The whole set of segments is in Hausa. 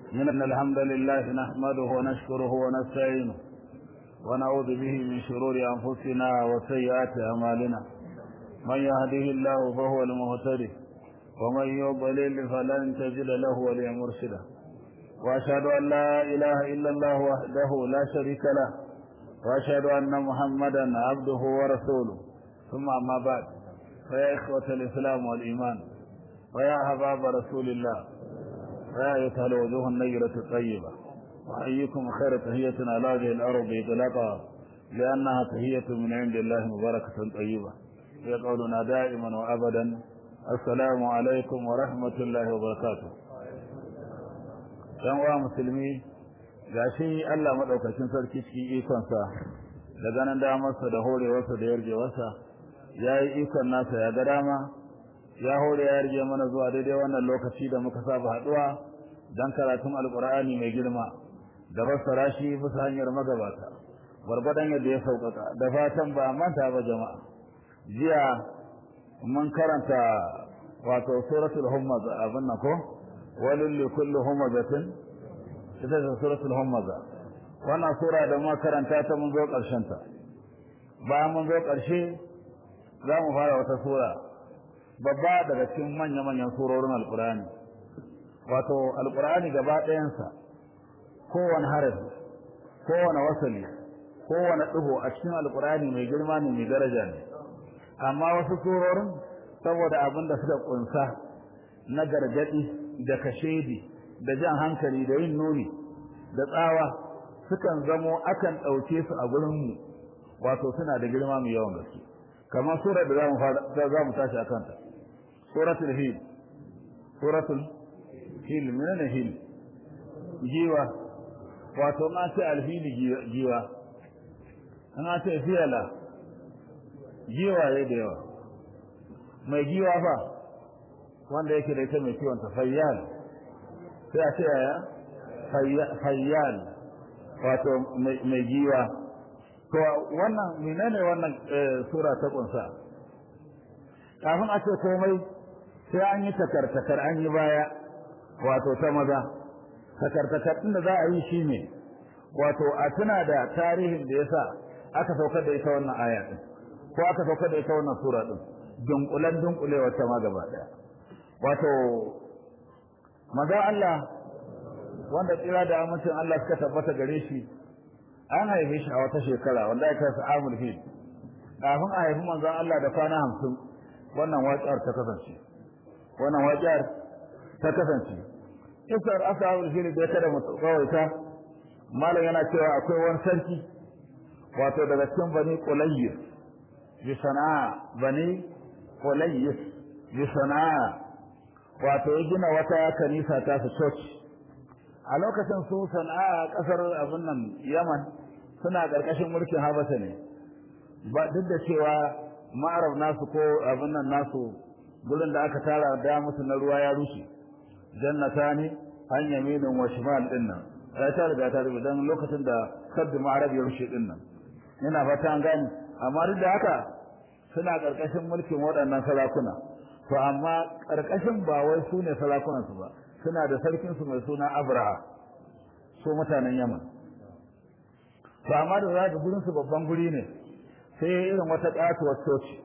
إن الحمد لله نحمده ونشكره ونستعينه ونعوذ به من شرور أنفسنا وسيئات أعمالنا من يهده الله فهو المهتدي ومن يضلل فلن تجد له وليا مرشدا وأشهد أن لا إله إلا الله وحده لا شريك له وأشهد أن محمدا عبده ورسوله ثم أما بعد فيا إخوة الإسلام والإيمان ويا أحباب رسول الله ويا أيتها الوجوه النيرة الطيبة وأحييكم خير تهية على هذه الأرض إطلاقا لأنها تهية من عند الله مباركة طيبة هي قولنا دائما وأبدا السلام عليكم ورحمة الله وبركاته dan uwa musulmi gashi Allah madaukakin sarki cikin ikonsa da ganin damarsa da horewarsa da yarjewarsa yayi ikon nasa ya ga dama ya hore ya yarje mana zuwa daidai wannan lokaci da muka saba haduwa dan karatun alqur'ani mai girma da fassara shi bisa hanyar magabata gwargwadon yadda ya sauƙaƙa da fatan ba manta ba jama'a jiya mun karanta wato suratul humaza abin nan ko walil likulli humazatin ita ce suratul humaza wannan sura da muka karanta ta mun zo ƙarshen ta bayan mun zo ƙarshe za mu fara wata sura babba daga cikin manya-manyan surorin alkur'ani wato alkur'ani gaba ɗayansa kowane harafi kowane wasali kowane ɗigo a cikin alkur'ani mai girma ne mai daraja ne amma wasu surorin saboda abin da suka kunsa na gargaɗi da kashedi da jan hankali da yin nuni da tsawa sukan zamo akan ɗauke su a gurinmu wato suna da girma mai yawan gaske kamar surar da za mu tashi a kanta suratul hil suratul hil menene hil giwa wato ma ce alhili giwa an ce fiyala giwa ya da yawa mai giwa fa wanda yake da ita mai kiwon ta fayyal sai a ce yaya fayyal wato mai giwa to wannan menene wannan sura ta kunsa kafin a ce komai sai an yi takartakar an yi baya wato ta maza takartakar din da za a yi shine wato a tuna da tarihin da yasa aka saukar da ita wannan aya din ko aka saukar da ita wannan sura din dunkulan dunkulewar ta ma gaba daya wato maza Allah wanda tsira da amincin Allah suka tabbata gare shi an haife shi a wata shekara wanda aka sa amul fil kafin a haifi manzon Allah da kwana hamsin wannan waƙiyar ta kasance wannan waƙiyar ta kasance kisar ashabul fil da kada mu tsawaita malam yana cewa akwai wani sarki wato daga cikin bani qulayyis bi sana'a bani qulayyis bi sana'a wato ya gina wata kanisa ta su church a lokacin su sana'a kasar abin nan Yaman suna karkashin mulkin Habasha ne ba duk da cewa ma'arab nasu ko abin nan nasu gurin da aka tara da musu na ruwa ya rushe jannatani an yaminin wa shimal din nan ya ta riga ta rubuta dan lokacin da kaddu ma'arab ya rushe din nan ina fata an gani amma duk da haka suna karkashin mulkin waɗannan sarakuna to amma karkashin ba wai su ne sarakunan su ba suna da sarkin su mai suna Abraha su mutanen Yaman to amma da zaka gurin su babban guri ne sai irin wata katuwar coci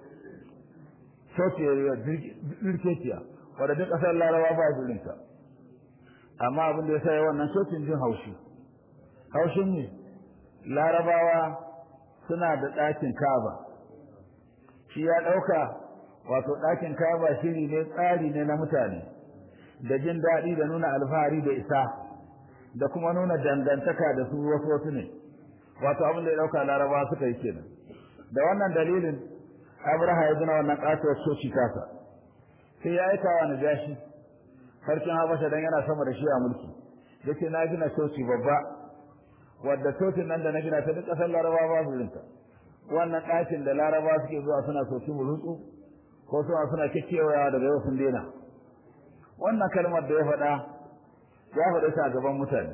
coci ya dirkeciya wadda duk ƙasar larawa ba jirinta amma abin da ya sa wannan cocin jin haushi haushin ne larabawa suna da ɗakin kaba shi ya ɗauka wato ɗakin kaba shiri ne tsari ne na mutane da jin daɗi da nuna alfahari da isa da kuma nuna dangantaka da su wasu wasu ne wato abin da ya ɗauka larabawa suka yi kenan da wannan dalilin abraha ya gina wannan katuwar soci kasa sai ya aika wa najashi sarkin habasha dan yana sama da shi a mulki yace na gina soci babba wadda socin nan da na gina ta duk kasar larabawa ba su wannan ɗakin da larabawa suke zuwa suna soci mulutsu ko suna suna kikkewayawa daga yau sun daina wannan kalmar da ya faɗa ya faɗa ta a gaban mutane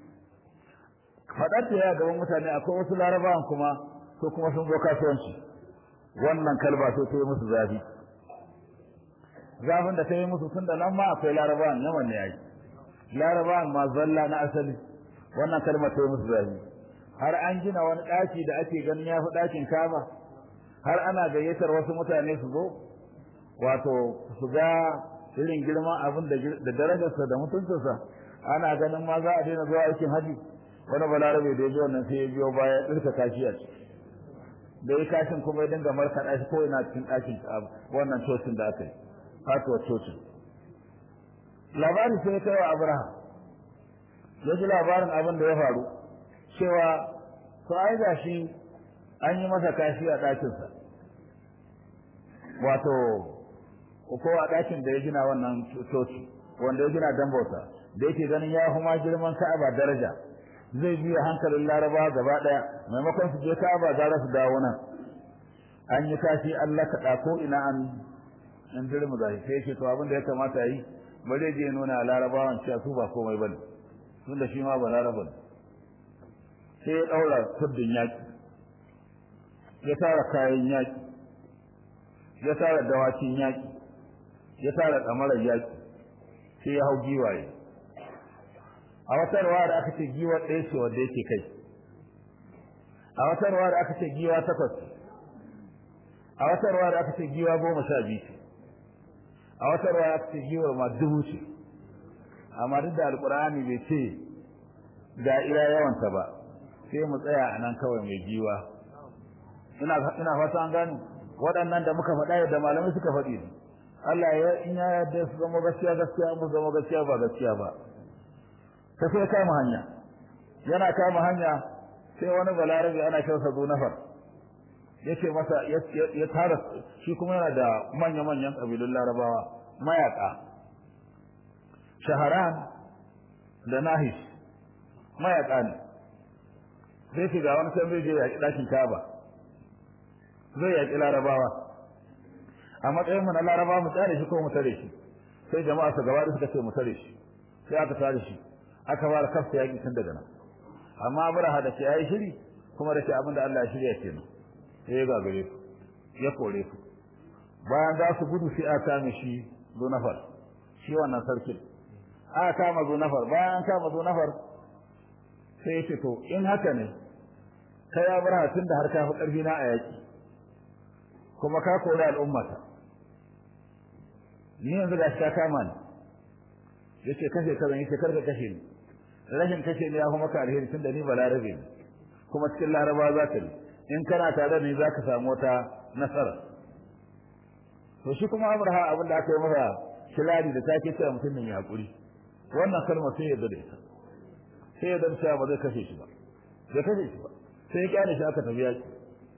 faɗar ta ya gaban mutane akwai wasu larabawan kuma ko kuma sun zo kasuwanci wannan kalba sai ta yi musu zafi zafin da ta yi musu tun da nan ma akwai larabawan yawan ne yayi laraba ma zalla na asali wannan kalmar ta musu zafi har an gina wani ɗaki da ake ganin ya fi ɗakin kaba har ana gayyatar wasu mutane su zo wato su ga irin girman abin da darajarsa da mutuncinsa ana ganin ma za a daina zuwa aikin haji wani balarabe da ya ji wannan sai ya biyo baya ya ɗirka kashi a ciki da ya kashin kuma ya dinga markaɗa shi ko ina cikin ɗakin wannan cocin da aka yi fatuwar cocin labari sai ya kai wa abraham ya ji labarin abin da ya faru cewa to ai ga shi an yi masa kashi a ɗakinsa wato ko a ɗakin da ya gina wannan coci wanda ya gina dan bauta da yake ganin ya kuma girman ka'aba daraja zai biya hankalin laraba gaba ɗaya maimakon su je ka'aba gara su dawo nan an yi kashi Allah ka ko ina an in dirmu da sai yake to abin da ya kamata yi bare je nuna larabawan cewa su ba komai bane tunda shi ma ba laraba ne sai ya daura tuddin yaki ya tara kayan yaki ya tara dawakin yaki ya tara kamarar yaki sai ya hau giwaye a wata ruwa da aka ce giwa ɗaya ce wanda yake kai a wata ruwa da aka ce giwa takwas a wata ruwa da aka ce giwa goma sha biyu a wata ruwa aka ce giwar ma dubu ce amma duk da alkur'ani bai ce ga ira yawanta ba sai mu tsaya a nan kawai mai giwa ina ina fata an gani waɗannan da muka faɗa yadda malamai suka faɗi ne Allah ya in ya yarda su zama gaskiya gaskiya mu zama gaskiya ba gaskiya ba ta sai kama hanya yana kama hanya sai wani balarabe ana kyausa zo nafar yace masa ya tara shi kuma yana da manya-manyan ƙabilun larabawa mayaka shaharan da nahish mayaka ne sai ce ga wani can zai je yaƙi ɗakin kaba zai yaƙi larabawa a matsayin mu na larabawa mu tsare shi ko mu tare shi sai jama'a su gaba da suka ce mu tare shi sai aka tare shi aka fara kafta yaƙi tun daga nan amma abraha da ke yayi shiri kuma da ke abin da Allah ya shirya kenan sai ya gagare su ya kore su bayan za su gudu sai aka kame shi zunafar shi wannan sarkin aka kama zunafar bayan an kama zunafar sai ya ce to in haka ne kai ya bar tun da har ka fi ƙarfi na a yaƙi kuma ka kore al'ummata ni yanzu ga shi ka kama ni ya ce kashe ka zan yi kar ka kashe ni rashin kashe ni ya fi maka alheri tun da ni ba larabe ne kuma cikin laraba za ka yi in kana tare da ni za ka samu wata nasara to shi kuma amurha abin da aka yi masa shilari da take cewa mutum ne ya haƙuri wannan kalma sai ya da ita sai ya dan cewa ba zai kashe shi ba bai kashe shi ba sai ya kyale shi aka tafi yaki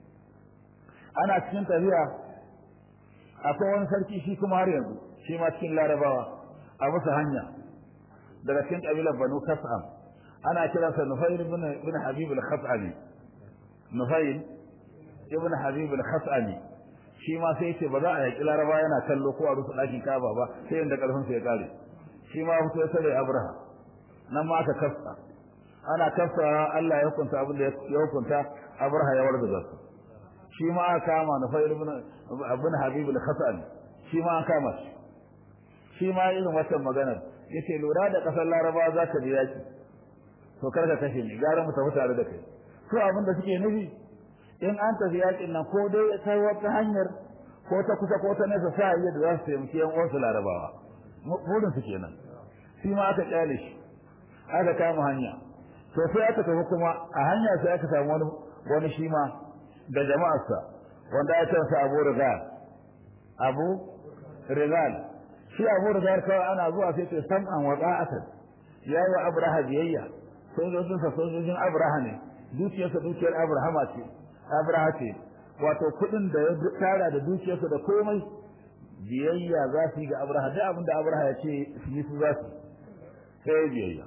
ana cikin tafiya akwai wani sarki shi kuma har yanzu shi ma cikin larabawa a musu hanya daga cikin kabilar banu kas'am ana kiransa nufair ibn habib al-khas'ami nufail ibn habib al-khas'ami shi ma sai yace ba za a yaki laraba yana kallo ko a rufe dakin kaba ba sai inda karfin sa ya kare shi ma fito ya sare abraha nan ma aka kafsa ana kafsa Allah ya hukunta abin da ya hukunta abraha ya wargaza su shi ma aka kama nufail ibn ibn habib al-khas'ami shi ma aka kama shi shi ma irin wannan maganar yace lura da kasar laraba za ka biya ki to kar ka kashe ni gara mu tafi tare da kai to abin da suke nufi in an tafi yakin nan ko dai ta wata hanyar ko ta kusa ko ta nesa sa iya da za su taimaki yan uwansu larabawa burin su kenan shi ma aka kyale shi aka kama hanya to sai aka tafi kuma a hanya sai aka samu wani wani shi ma da jama'arsa wanda ya sa Abu Rizal Abu Rizal shi Abu Rizal kawai ana zuwa sai ce sam'an wa ta'atan yayi wa Abraha biyayya sojojinsa sojojin Abraha ne dukiyarsa dukiyar Abrahama ce Abraha ce wato kuɗin da ya tara da dukiyarsa da komai biyayya za su yi ga Abraha duk abin da Abraha ya ce su yi su za su sai biyayya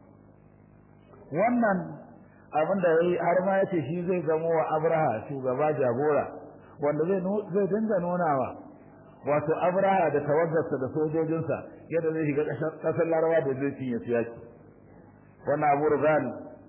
wannan abin da yayi har ma yace shi zai zamo wa Abraha shugaba jagora wanda zai zai dinga nunawa wato Abraha da tawaggarsa da sojojinsa yadda zai shiga kasar Larawa da zai cinye su yaki wannan Abu Rizal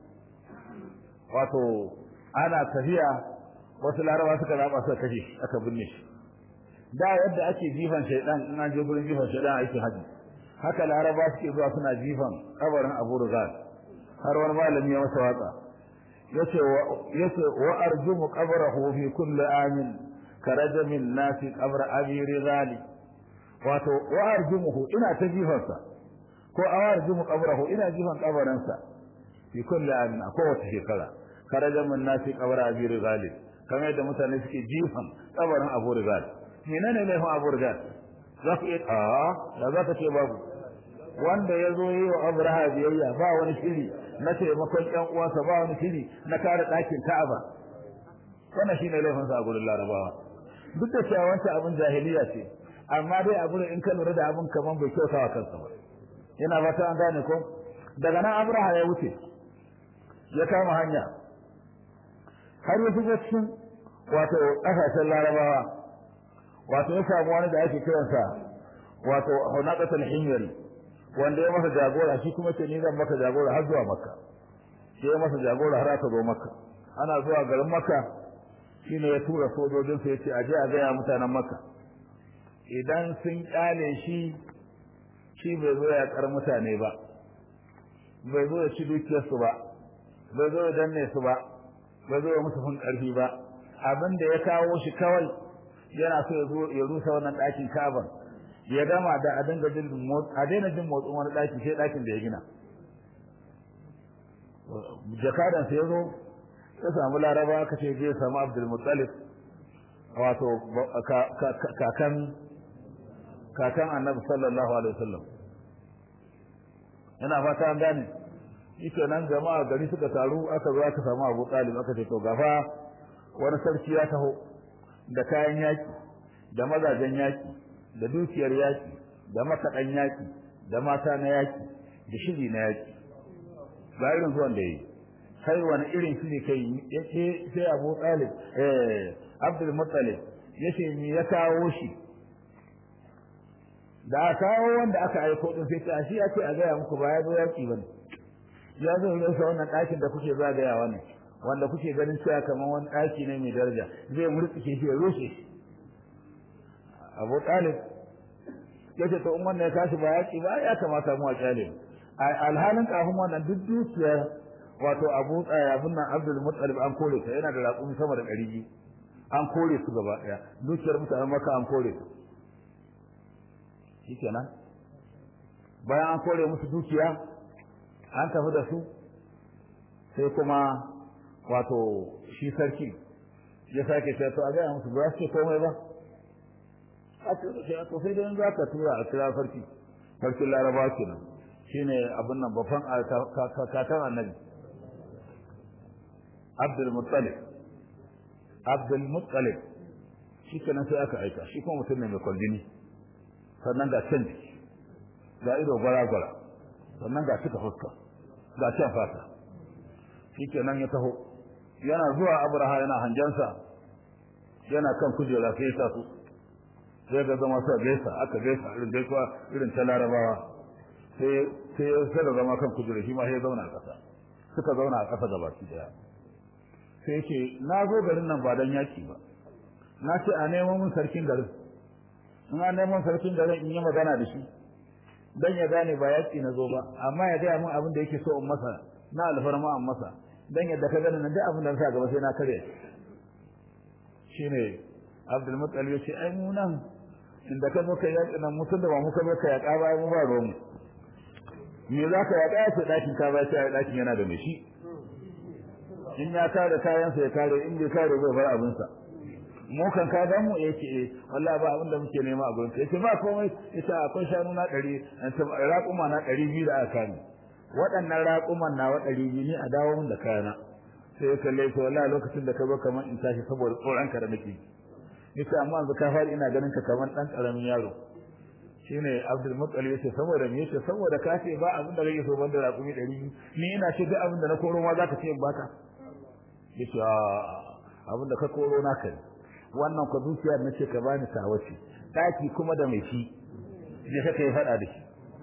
wato ana tafiya wasu Larawa suka raba suka kashe aka binne shi da yadda ake jifan shaydan in an je gurin jifan shaydan aikin haji haka laraba suke zuwa suna jifan kabarin abu rugal har wani malami ya masa watsa yace yace wa arjumu qabrahu fi kulli amin karaja min nasi qabr abi rizali wato wa arjumuhu ina ta jifansa ko a arjumu qabrahu ina jifan kabarinsa fi kulli amin a kowace shekara karaja min nasi qabr abi rizali kamar yadda mutane suke jifan kabarin abu rizali menene laifin abu rizali za ku iya a da za ka ce babu wanda ya zo yi wa abraha biyayya ba wani shiri na taimakon ƴan uwansa ba wani shiri na kare ɗakin ka'aba wannan shine laifin sa a gurin larabawa duk da cewa wancan abin jahiliya ce amma dai a gurin in ka lura da abin kaman bai kyauta wa kansa ba ina fata an gane ko daga nan abraha ya wuce ya kama hanya har ya shiga cikin wato ƙasashen larabawa wato ya samu wani da ake kiransa wato hunaqatul himyari wanda ya masa jagora shi kuma ce ni zan maka jagora har zuwa makka sai ya masa jagora har aka zo makka ana zuwa garin makka shine ya tura sojojin sa yace aje a gaya mutanen makka idan sun kyale shi shi bai zo ya kar mutane ba bai zo ya ci dukiyar su ba bai zo ya danne su ba bai zo ya musu fun karfi ba abin da ya kawo shi kawai yana so ya zo ya rusa wannan ɗakin Ka'aba ya gama da a dinga jin a daina jin motsin wani ɗaki sai ɗakin da ya gina jakadan sai ya zo ya samu laraba aka ce je samu Abdul Muttalib wato kakan kakan Annabi sallallahu alaihi wasallam ina fata an gane ita nan jama'a gari suka taru aka zo aka samu Abu Talib aka ce to gafa wani sarki ya taho da kayan yaki da mazajen yaki da dukiyar yaki da makaɗan yaki da mata na yaki da shiri na yaki ba irin zuwan da yi kai wani irin shiri kai yace sai Abu Talib eh Abdul Muttalib yace ni ya kawo shi da kawo wanda aka aiko din sai ta shi ake a gaya muku ba ya zo yaki bane ya zo ne sa wannan ɗakin da kuke zagayawa ne wanda kuke ganin cewa kamar wani ɗaki ne mai daraja zai murtsike shi ya rushe shi Abu Talib yace to in wannan ya tashi ba yaki ba ya kamata mu a kyale alhalin kafin wannan duk dukiyar wato Abu abun nan Abdul Muttalib an kore ta yana da raƙumi sama da ɗari an kore su gaba ɗaya dukiyar mutanen Makka an kore su shikenan bayan an kore musu dukiya an tafi da su sai kuma wato shi sarki ya sake cewa to a gaya musu ba su ce komai ba a ce da to sai dai za ka tura a kira sarki sarkin laraba kenan shine abin nan babban kakan annabi abdul muttalib abdul muttalib shi kenan sai aka aika shi kuma mutum ne mai kwaldini sannan ga can jiki ga ido gwara-gwara sannan ga cika fuska ga can fata shi kenan ya taho yana zuwa abraha yana hanjansa yana kan kujera sai ya taso sai ga zama sa gaisa aka gaisa irin gaisuwa irin ta larabawa sai sai ya sai da zama kan kujera shi ma sai ya zauna a ƙasa suka zauna a ƙasa gabaki daya sai yake na zo garin nan ba dan yaki ba na ce a neman mun sarkin garin in an neman sarkin garin in yi magana da shi dan ya gane ba yaki na zo ba amma ya gaya min abin da yake so in masa na alfarma in masa dan yadda ka gani nan duk abin da na sa gaba sai na kare shine Abdul Muttalib ya ce ai mu nan inda ka zo ka yaƙi nan mutum da ba muka zo ka yaƙa ba mu ba ruwan mu me za ka yaƙa ya ce ɗakin ka ba sai ɗakin yana da mai shi in ya kare kayansa ya kare in bai kare zai bar abinsa mu kan ka ga mu yake eh wallahi ba abin da muke nema a gurin yace ba komai yace akwai shanu na 100 raƙuma na 200 da aka ni waɗannan raƙuman na wa 200 ne a dawo mun da kayana sai ya kalle shi wallahi lokacin da ka zo kamar in tashi saboda tsoron ka da nake yace amma yanzu ka fara ina ganin ka kamar dan karamin yaro shine Abdul Muttalib yace saboda me yace saboda ka ce ba abin da kake so banda raƙumi 100 ni ina ce duk abin da na koro ma zaka ce in baka yace abin da ka koro na kai wannan ku zuciyar na ce ka bani tawaci daki kuma da mai shi je ka kai fada da shi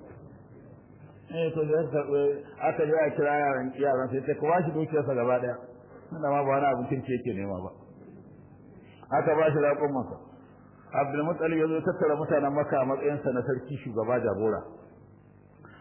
eh to da aka ji a kira yaran yaran sai ta kawo shi dukiyar sa gaba daya inda ma ba wani abin kirki yake nema ba aka ba shi raƙon masa Abdul Muttalib ya zo tattara mutanen Makka a matsayin sa na sarki shugaba jagora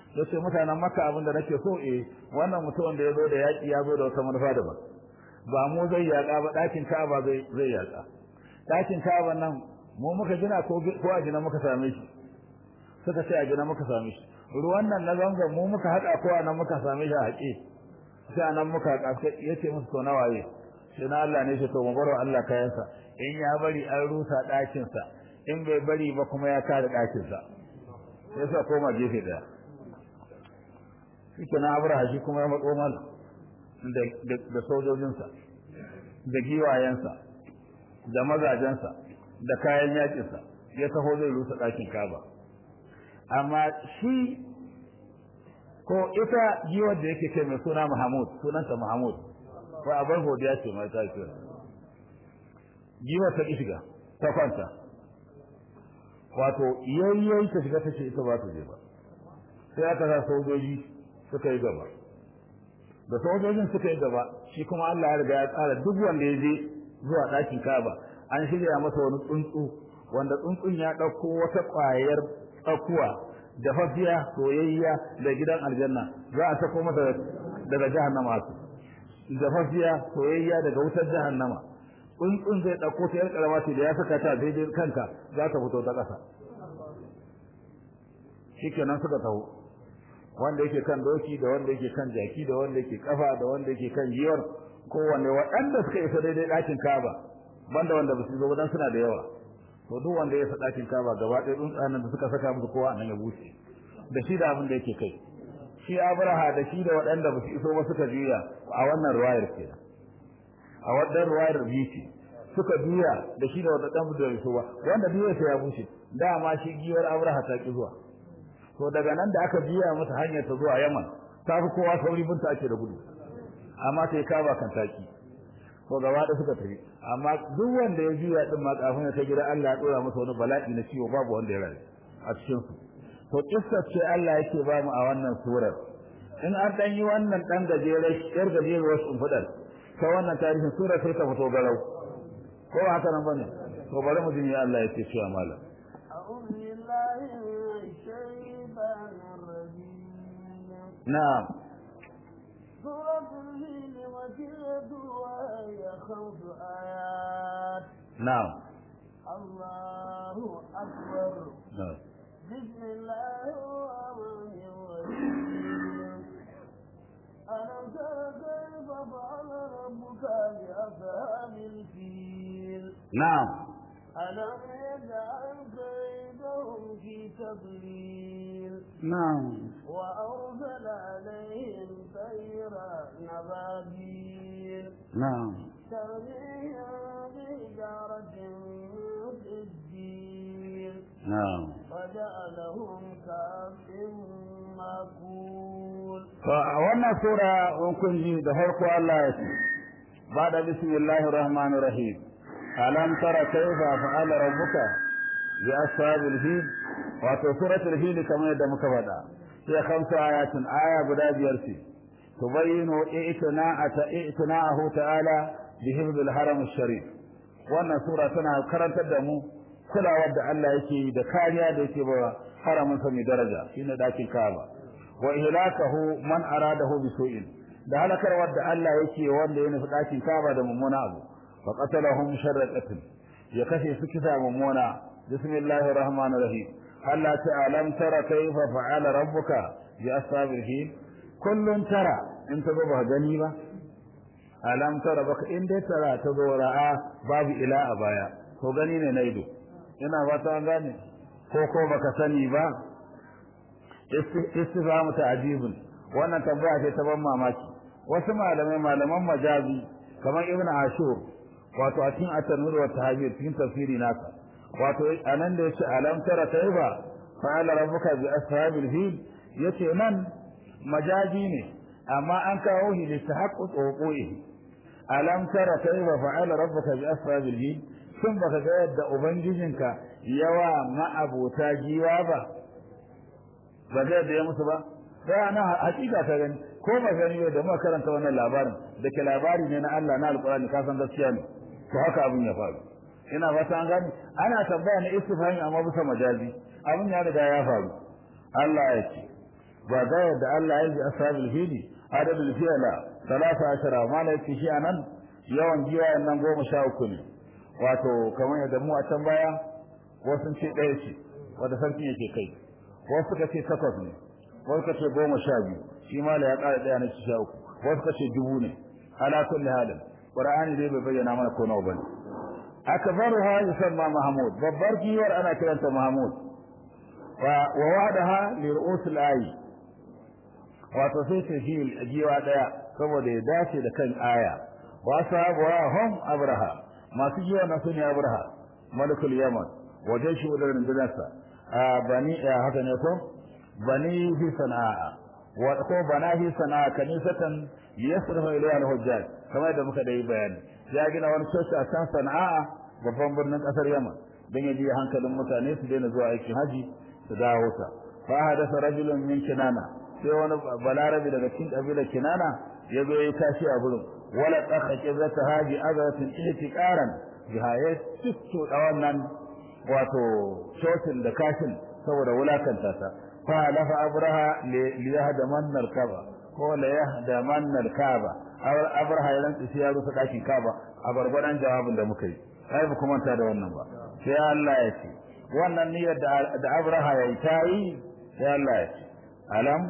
yace mutanen makka abin da nake so eh wannan mutumin da ya zo da yaki ya zo da wata manufa daban ba mu zai yaka ba dakin ka'aba zai zai yaka dakin ka'aba nan mu muka gina ko ko a gina muka same shi suka ce a gina muka same shi ruwan nan na zangon mu muka haɗa ko a nan muka same shi a haƙe sai a nan muka haƙa ya ce musu to nawaye sai na Allah ne ce to mu baro Allah kayansa in ya bari an rusa ɗakinsa in bai bari ba kuma ya kare ɗakinsa sai sa koma gefe ɗaya shi na abraha shi kuma ya matso mal da sojojinsa da giwayensa da mazajensa da kayan yakinsa ya taho zai rusa ɗakin kaba amma shi ko ita giwar da yake ce mai suna Mahmud sunanta Mahmud ko abar godiya ce mai ta ce giwar ta shiga ta kwanta wato yayyayi ta shiga ta ce ita ba ta je ba sai aka sa sojoji suka yi gaba da sojojin suka yi gaba shi kuma Allah ya riga ya tsara duk wanda ya je zuwa ɗakin Ka'aba an shirya masa wani tsuntsu wanda tsuntsun ya ɗauko wata ƙwayar tsakuwa da fafiya soyayya da gidan aljanna za a sako masa daga jahannama su da fafiya soyayya daga wutar jahannama tsuntsun zai ɗauko ta yar karama ce da ya saka ta daidai kanka za ta fito ta ƙasa shikenan suka taho wanda yake kan doki da wanda yake kan jaki da wanda yake kafa da wanda yake kan giyar kowanne waɗanda suka isa daidai ɗakin kaba banda wanda ba su zo dan suna da yawa to duk wanda ya sa ɗakin kaba gaba ɗaya tsuntsanen da suka saka musu kowa nan ya bushe da shi da abin da yake kai shi abraha da shi da waɗanda ba su iso ba suka juya a wannan ruwayar ke a wannan ruwayar biyu suka juya da shi da waɗanda ba su iso ba wanda biyu ya bushe dama shi giwar abraha ta ki zuwa to daga nan da aka juya mata hanyar ta zuwa yaman ta fi kowa sauri binta ake da gudu amma sai kaba kan taki ko gaba da suka tafi amma duk wanda ya juya din ma kafin ya ta gida Allah ya dora masa wani bala'i na ciwo babu wanda ya rayu a cikin su to kissa ce Allah yake ba mu a wannan surar in an dan yi wannan dan gajere yar gajere wasu fudal ta wannan tarihin surar sai ta fito garau ko haka nan bane to bari mu ji Allah yake cewa malam أعوذ بالله من الشيطان الرجيم na'am سورة الفيل مكية وهي خمس آيات na'am الله أكبر na'am بسم الله الرحمن الرحيم ألم تر كيف فعل ربك بأصحاب الفيل na'am ألم يجعل كيدهم في تضليل na'am وأرسل عليهم طيرا نبابيل na'am ترميهم بحجارة من سجيل na'am وجعلهم كعصف مأكول To a wannan sura in kun ji da farko Allah ya ce ba da bismillahir rahmanir rahim alam tara kayfa fa'ala rabbuka bi ashabil fil wato suratul fil kamar yadda muka faɗa sai khamsu ayatin aya guda biyar ce tubayyinu i'tina'ata i'tina'ahu ta'ala bi hifdhil haram sharif wannan sura tana karantar da mu kulawar da Allah yake yi da kariya da yake ba haramin sa mai daraja shine dakin Kaaba wa ihlakahu man aradahu bi su'in da halakarwar da Allah yake wanda ya nufi dakin Kaaba da mummuna abu fa qatalahum sharra qatl ya kashe su kisa mummuna bismillahir rahmanir rahim Allah ta'ala lam tara kayfa fa'ala rabbuka bi ashabil fil kullun tara in ta ba gani ba alam tara baka in dai tara ta zo ra'a babu ila a baya to gani ne na ido ina ba ta gane ko ko baka sani ba istifhamu ta'jibun wannan tambaya ce ta ban mamaki wasu malamai malaman majazi kamar ibnu ashur wato a cikin at-tanwir wa tahbir cikin tafsiri nasa wato anan da yace alam tara kayfa fa'ala rabbuka bi ashabil fil yace nan majazi ne amma an kawo shi da tahaqquq wuqu'ihi alam tara kayfa fa'ala rabbuka bi ashabil fil shin baka ga yadda ubangijinka yawa ma'abota giwa ba ba zai da ya musu ba sai ana hakika ta gani ko ba gani ba da muka karanta wannan labarin da ke labari ne na Allah na alqur'ani ka san gaskiya ne to haka abin ya faru ina fata an gani ana tambaya na istifhami amma bisa majazi abin ya riga ya faru Allah ya ce ba ga yadda Allah ya ji ashabul fili adadul fi'la 13 mala yake shi anan yawan giwayen nan goma sha uku ne wato kamar yadda mu a can baya wasu ce ɗaya ce wanda sarki yake kai wasu suka ce takwas ne wasu suka ce goma sha biyu shi mala ya ƙara ɗaya na sha uku wasu suka ce dubu ne ala kulli halin qur'ani dai bai bayyana mana ko nawa bane akbaruha yusamma mahmud babbar giwar ana kiranta mahmud wa wa wa'daha li ru'us al-ayi wato sai ce shi giwa daya saboda ya dace da kan aya wa sahabuha hum abraha masu giwa na sune abraha malikul yaman wajen shi wadar rundunarsa a bani haka ne ko bani fi sana'a wa ko bana fi sana'a kanisatan yasrafu ilayha al-hujjaj kamar da muka dai bayani ya gina wani coci a can sana'a babban birnin kasar yaman don ya biya hankalin mutane su daina zuwa aikin haji su dawo ta fa hadasa rajulun min kinana sai wani balarabi daga cikin kabilar kinana ya zo ya tashi a gurin wala tsaka kibrata haji azatin ihtiqaran biha ya tutto da wannan wato cocin da kashin saboda wulakanta ta fa lafa abraha li yahda mannar kaba ko la yahda mannar kaba abraha ya rantsi sai ya rufe dakin kaba a barbaran jawabin da muka yi ai ba kuma ta da wannan ba sai Allah ya ce wannan niyyar da abraha ya yi ta yi sai Allah ya ce alam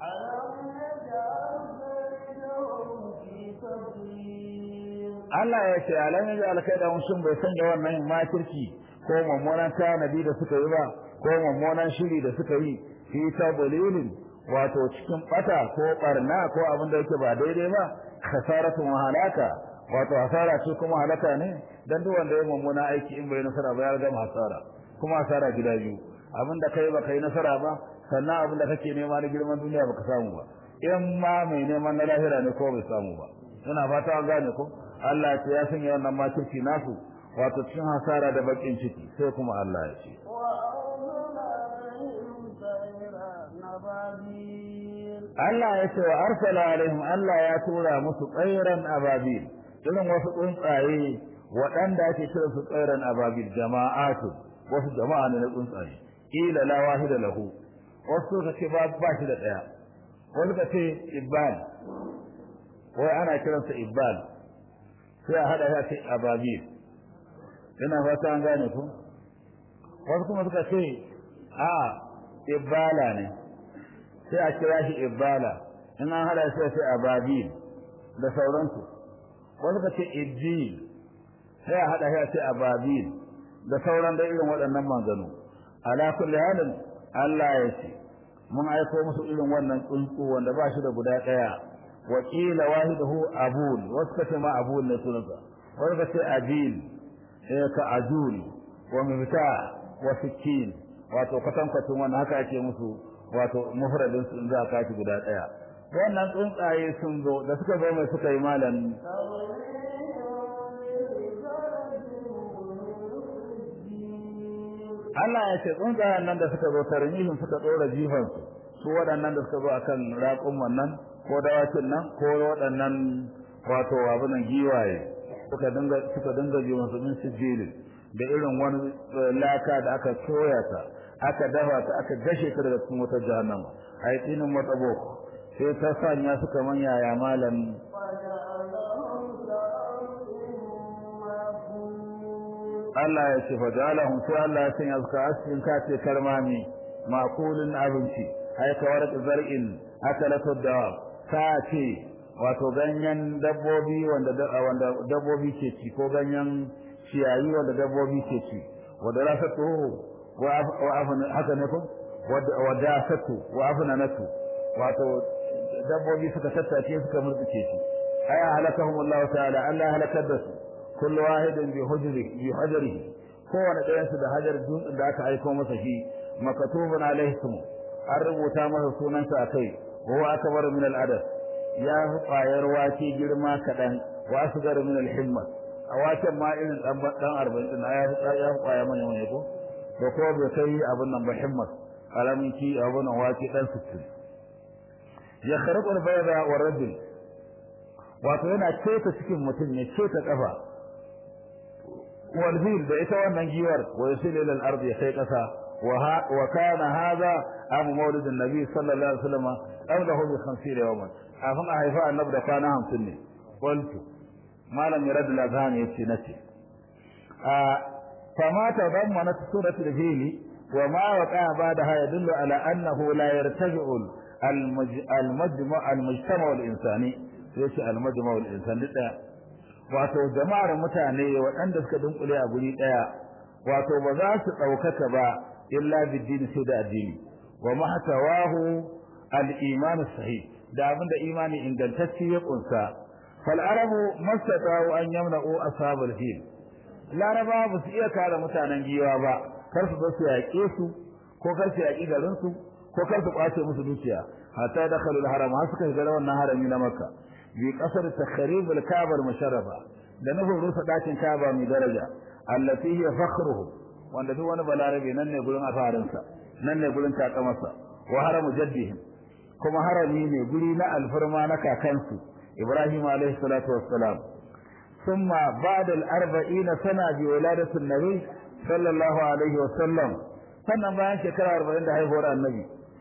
Allah ya ce alam ya ji alkaida sun bai sanya wannan makirci ko mummunan tanadi da suka yi ba ko mummunan shiri da suka yi fi tabulilin wato cikin bata ko barna ko abin da yake ba daidai ba khasaratun halaka wato hasara ce kuma halaka ne dan duk wanda ya mummuna aiki in bai nasara ba ya gama hasara kuma hasara gida biyu abin da kai ba kai nasara ba sannan abin da kake nema na girman duniya baka samu ba in ma mai neman na lahira ne ko bai samu ba ina fata an gane ko Allah ya ce ya sanya wannan makirci nasu wato cikin hasara da bakin ciki sai kuma Allah ya ce Allah ya ce wa arsala alaihim Allah ya tura musu tsairan ababil irin wasu tsuntsaye waɗanda ake kira su tsairan ababil jama'atu wasu jama'a ne na tsuntsaye ila la wahida lahu wasu suka ce ba ba shi da ɗaya wani ka ce ibbal wai ana kiransa ibbal sai a haɗa ya ce ababil ina fata an gane ku wasu kuma suka ce a ibbala ne sai a kira shi ibbala in an hada sai sai ababil da sauransu wasu ka ce ijji sai a hada sai ababil da sauran da irin waɗannan maganu ala kulli halin Allah ya ce mun aiko musu irin wannan tsuntsu wanda ba shi da guda ɗaya wa qila wahiduhu abul wasu ka ce ma abul ne sunansa wasu ka ce abil sai ka ajul wa mifta wa sikin wato kwatankwacin wannan haka ake musu wato mufradin sun za ka ci guda daya wannan tsuntsaye sun zo da suka zo mai suka yi malam Allah ya ce tsuntsayen nan da suka zo tarmihin suka tsora jifan su waɗannan da suka zo akan raƙun wannan ko dawakin nan ko waɗannan wato abunan giwaye suka dinga suka dinga jifan su min sijilin da irin wani laka da aka soya ta aka dafa ta aka gashe ta daga cikin wutar jahannama ai tsinin matsabo sai ta sanya su kaman yaya malam Allah ya ce fa jalahum sai Allah ya sanya su ka asin ka ce karmami makulun abinci ai ka warka zar'in akalatu da ka ce wato ganyen dabbobi wanda wanda dabbobi ke ci ko ganyen ciyayi wanda dabbobi ke ci wanda rasatu wa haka ne ko wadasatu wa afnanatu wato dabbobi suka tattace suka murtuke shi ay halakahum Allah ta'ala Allah halakar da su kullu wahidin bi hujri bi hajrihi kowane ɗayan su da hajar dutsen da aka aiko masa shi makatubun alaihi an rubuta masa sunansa akai wa akbar min al-adad ya fi ƙwayar wake girma kaɗan wa asgar min al-himma a waken ma irin dan arba'in din ya ya ƙwaya manya manya ko da ko bai kai abin nan ba himmat alamin ki abin nan wake dan 60 ya kharqu al-bayda wa rajul wato yana ceta cikin mutum ne ceta kafa wal bil da ita wannan giwar wa yusil ila al-ard ya kai kasa wa kana hadha amu maulidin nabi sallallahu alaihi wasallam qablahu bi 50 yawman afan a haifa annabi da kwana 50 ne qultu malam yarad al-azhan yace nace a fama tadammanat suratu al-fil wa ma waqa ba'daha yadullu ala annahu la yartaji'u al-majma' al-mujtama' al-insani yace al-majma' al-insani da wato jama'ar mutane waɗanda suka dunkule a guri daya wato ba za su daukaka ba illa bid-din sai da addini wa mahtawahu al-iman sahih da abinda imani ingantacce ya kunsa fal arabu mastata'u an yamna'u ashabul fil laraba ba su iya kare mutanen giwa ba kar su zo su yaƙe su ko kar su yaƙi garin su ko kar su kwace musu dukiya hatta dakhalu al-haram har suka shiga wannan harami na makka bi qasar takhrib al-kaaba al-musharrafa da nufin rusa dakin kaaba mai daraja allati hiya fakhruhu wanda duk wani balarabe nan ne gurin afarinsa nan ne gurin takamarsa wa haramu jaddihim kuma harami ne guri na alfarma na kakansu ibrahim alayhi salatu wassalam ثم بعد الأربعين سنة بولادة النبي صلى الله عليه وسلم sannan bayan shekara arba'in da haihuwar annabi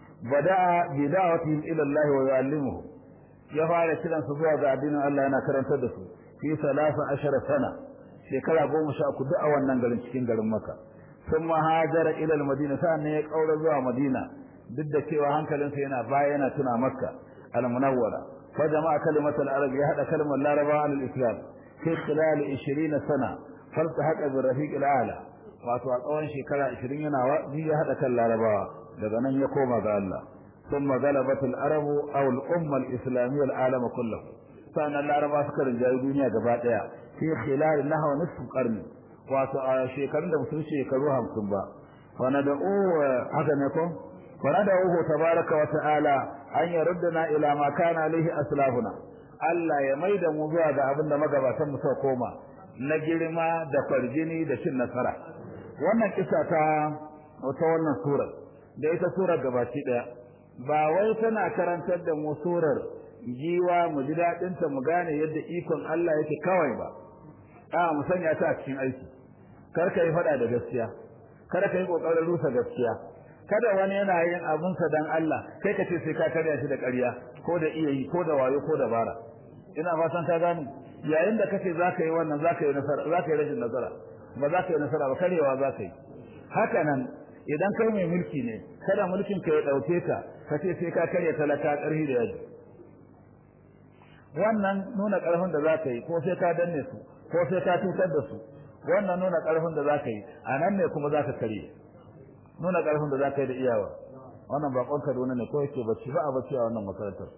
bada'a bi da'watihim ila Allah wa yu'allimuhu ya fara kiran su zuwa ga addinin Allah yana karantar da su fi salasa ashara sana shekara goma sha uku duk a wannan garin cikin garin Makka thumma hajara ila al-Madina sannan ya kaura zuwa Madina duk da cewa hankalinsa yana baya yana tuna Makka al-Munawwara fa jama'a kalimatul arab ya hada kalmar Larabawa al-Islam في خلال 20 سنة فالتحق بالرفيق الأعلى wato a tsawon shekara 20 yana wa'azi ya hada kan larabawa daga nan ya koma ga Allah thumma galabat al-arabu aw al-umma al-islamiyya al-alam kullahu sanan laraba suka rinjayi duniya gaba daya fi khilal nahwa nisf qarni wato a shekarun da mutum shekaru 50 ba wa nad'u haka ne ko wa nad'u tabaraka wa ta'ala an yaruddana ila ma kana alaihi aslafuna Allah ya maida mu zuwa ga abin da magabatan mu suka koma na girma da farjini da cin nasara wannan kisa ta wata wannan surar da ita surar gabaci daya ba wai tana karantar da mu surar jiwa mu ji dadin ta mu gane yadda ikon Allah yake kawai ba a mu sanya ta a cikin aiki kar ka yi fada da gaskiya kada ka yi kokarin rusa gaskiya kada wani yana yin abunsa dan Allah kai ka ce sai ka karya shi da ƙarya ko da iya yi ko da wayo ko da bara ina fatan ka gane yayin da kace zaka yi wannan zaka yi nasara zaka yi rashin nasara ba zaka yi nasara ba karewa zaka yi haka nan idan kai mai mulki ne kada mulkin ka ya dauke ka kace sai ka karya talaka ƙarfi da yaji wannan nuna ƙarfin da zaka yi ko sai ka danne su ko sai ka tutar da su wannan nuna ƙarfin da zaka yi a nan ne kuma zaka karye nuna ƙarfin da zaka yi da iyawa wannan bakon Kaduna ne ko yake bacci ba a bacci a wannan makarantar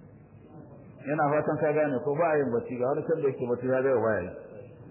ina fatan ka gane ko ba a yin bacci ga wani sanda yake bacci ya ga waya yi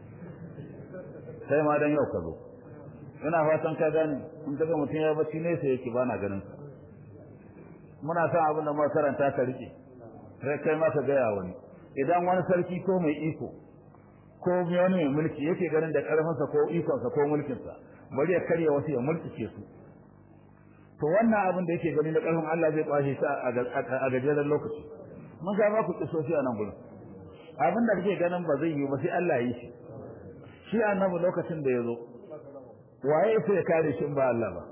sai ma dan yau ka zo ina fatan ka gane in kaga mutum ya bacci ne sai yake bana ganin sa muna son abin da muka karanta ka rike sai kai ma ka gaya wani idan wani sarki ko mai iko ko wani mai mulki yake ganin da karfinsa ko ikonsa ko mulkinsa bari ya karya wasu ya mulkike su to wannan abin da yake gani na karfin Allah zai kwashe shi a gajeren lokaci mun ga ba ku kisoshi a nan gurin abin da kake ganin ba zai yi ba sai Allah ya yi shi shi annabi lokacin da ya zo waye sai ya kare shi ba Allah ba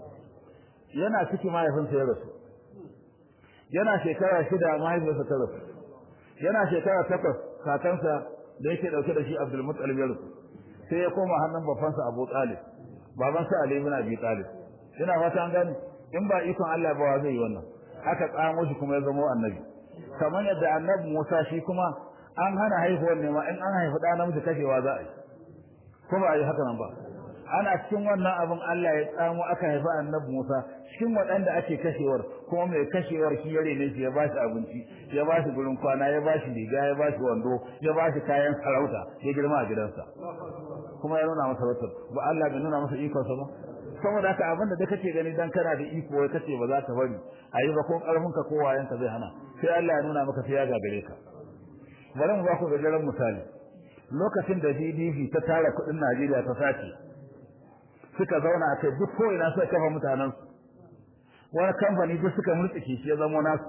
yana ciki mahaifinsa ya rasu yana shekara shida mahaifinsa ta rasu yana shekara takwas kakansa da yake dauke da shi Abdul Muttalib ya rasu sai ya koma hannun babansa Abu Talib babansa Ali ibn Abi Talib ina fata an gani in ba ikon Allah ba wa zai yi wannan aka tsamo shi kuma ya zama annabi kamar yadda annabi Musa shi kuma an hana haihuwar ne ma in an haifi ɗa namiji kashewa za a yi ko ba a yi haka nan ba ana cikin wannan abin Allah ya tsamo aka haifi annabi Musa cikin waɗanda ake kashewar kuma mai kashewar shi ya rene shi ya ba shi abinci ya ba shi gurin kwana ya ba shi riga ya ba shi wando ya ba shi kayan sarauta ya girma a gidansa kuma ya nuna masa wata ba Allah bai nuna masa ikonsa ba saboda haka abin da kake gani dan kana da iko wai kace ba za ka bari ayi ba ko karfin ka ko wayan ka zai hana sai Allah ya nuna maka sai ya gagare ka bari mu ba ku gajeren misali lokacin da GDP ta tara kudin Najeriya ta sace suka zauna a kai duk ko ina suka kafa mutanen su wani kamfani duk suka murtsike shi ya zama nasu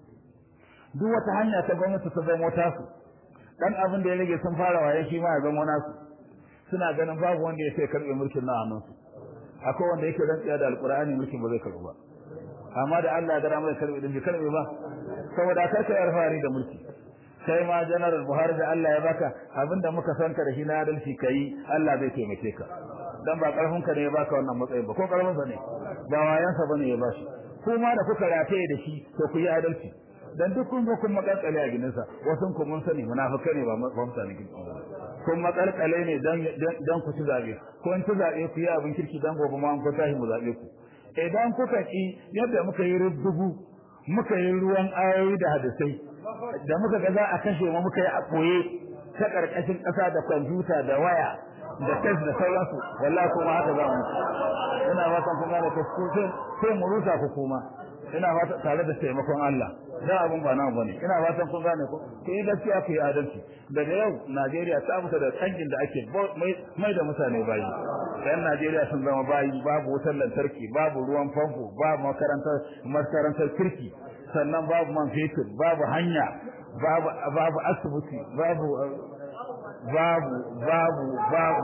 duk wata hanya ta gwamnati ta zama tasu dan abin da ya rage sun fara waye shi ma ya zama nasu suna ganin babu wanda ya sai karbe mulkin na hannunsu akwai wanda yake rantsuwa da alqur'ani mulkin ba zai karbu ba amma da Allah ya gara mai karbi din bai karbe ba saboda kar ka alfahari da mulki kai ma general Buhari da Allah ya baka abinda muka san ka da shi na adalci kai Allah zai taimake ka dan ba karfin ka ne ya baka wannan matsayin ba ko karfin sa ne ba wayan sa bane ya bashi kuma da kuka rataye da shi to ku yi adalci dan duk kun zo kun makalkale a gidansa wasu ku mun sani munafikai ne ba ba mutane kin kun makalkale ne dan dan ku ci zabe ko in ci zabe ku yi abin kirki dan gobe ma an ku tashi mu zabe ku idan kuka ki yadda muka yi rubdugu muka yi ruwan ayoyi da hadisai da muka ga za a kashe mu muka yi a koye ta karkashin ƙasa da kwamfuta da waya da test da sauransu wallahi kuma haka za mu ina fatan kun gane ko sai sai mu rusa ku kuma ina fata tare da taimakon Allah da abun ba namu bane ina fatan kun gane ko ku yi gaskiya ku yi adalci daga yau Najeriya ta fita da tsangin da ake mai da mutane bayi yan Najeriya sun zama bayi babu wutar lantarki babu ruwan famfo babu makarantar makarantar kirki sannan babu man fetur babu hanya babu babu asibiti babu babu babu babu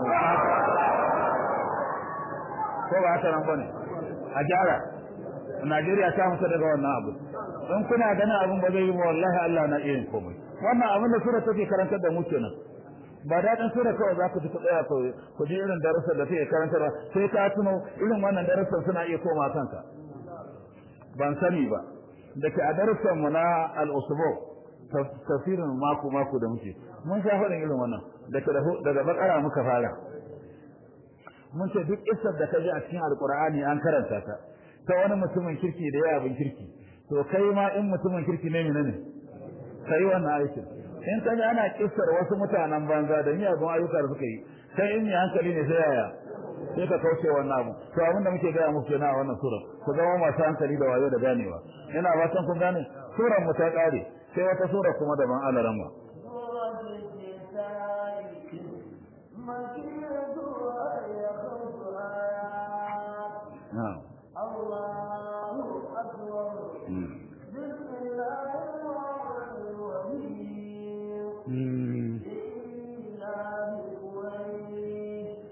ko ba haka nan bane a gyara Najeriya ta fita daga wannan abu don kuna ganin abin ba zai yi wallahi Allah na iya yin komai wannan abin da sura take karantar da mu kenan ba daɗin sura kawai za ku ji ku tsaya ku ji irin darussan da take karantarwa sai ka tuno irin wannan darussan suna iya koma kanka ban sani ba da ke a darussan mu na al-usbu tafsirin mako mako da muke mun sha faɗin irin wannan daga bakara muka fara mun ce duk isar da ka ji a cikin alkur'ani an karanta ta ta wani mutumin kirki da ya abin kirki to kai ma in mutumin kirki ne ne kai wannan aikin in ka ana kissar wasu mutanen banza da miyagun ayyuka da suka yi kai in ya hankali ne sai yaya sai ka kauce wannan abu to abin da muke gaya muku kenan a wannan sura ku zama masu hankali da wayo da ganewa ina fatan kun gane suran mu ta kare sai wata sura kuma daban alaran ba الله أكبر بسم الله الرحمن الرحيم إلا بقريش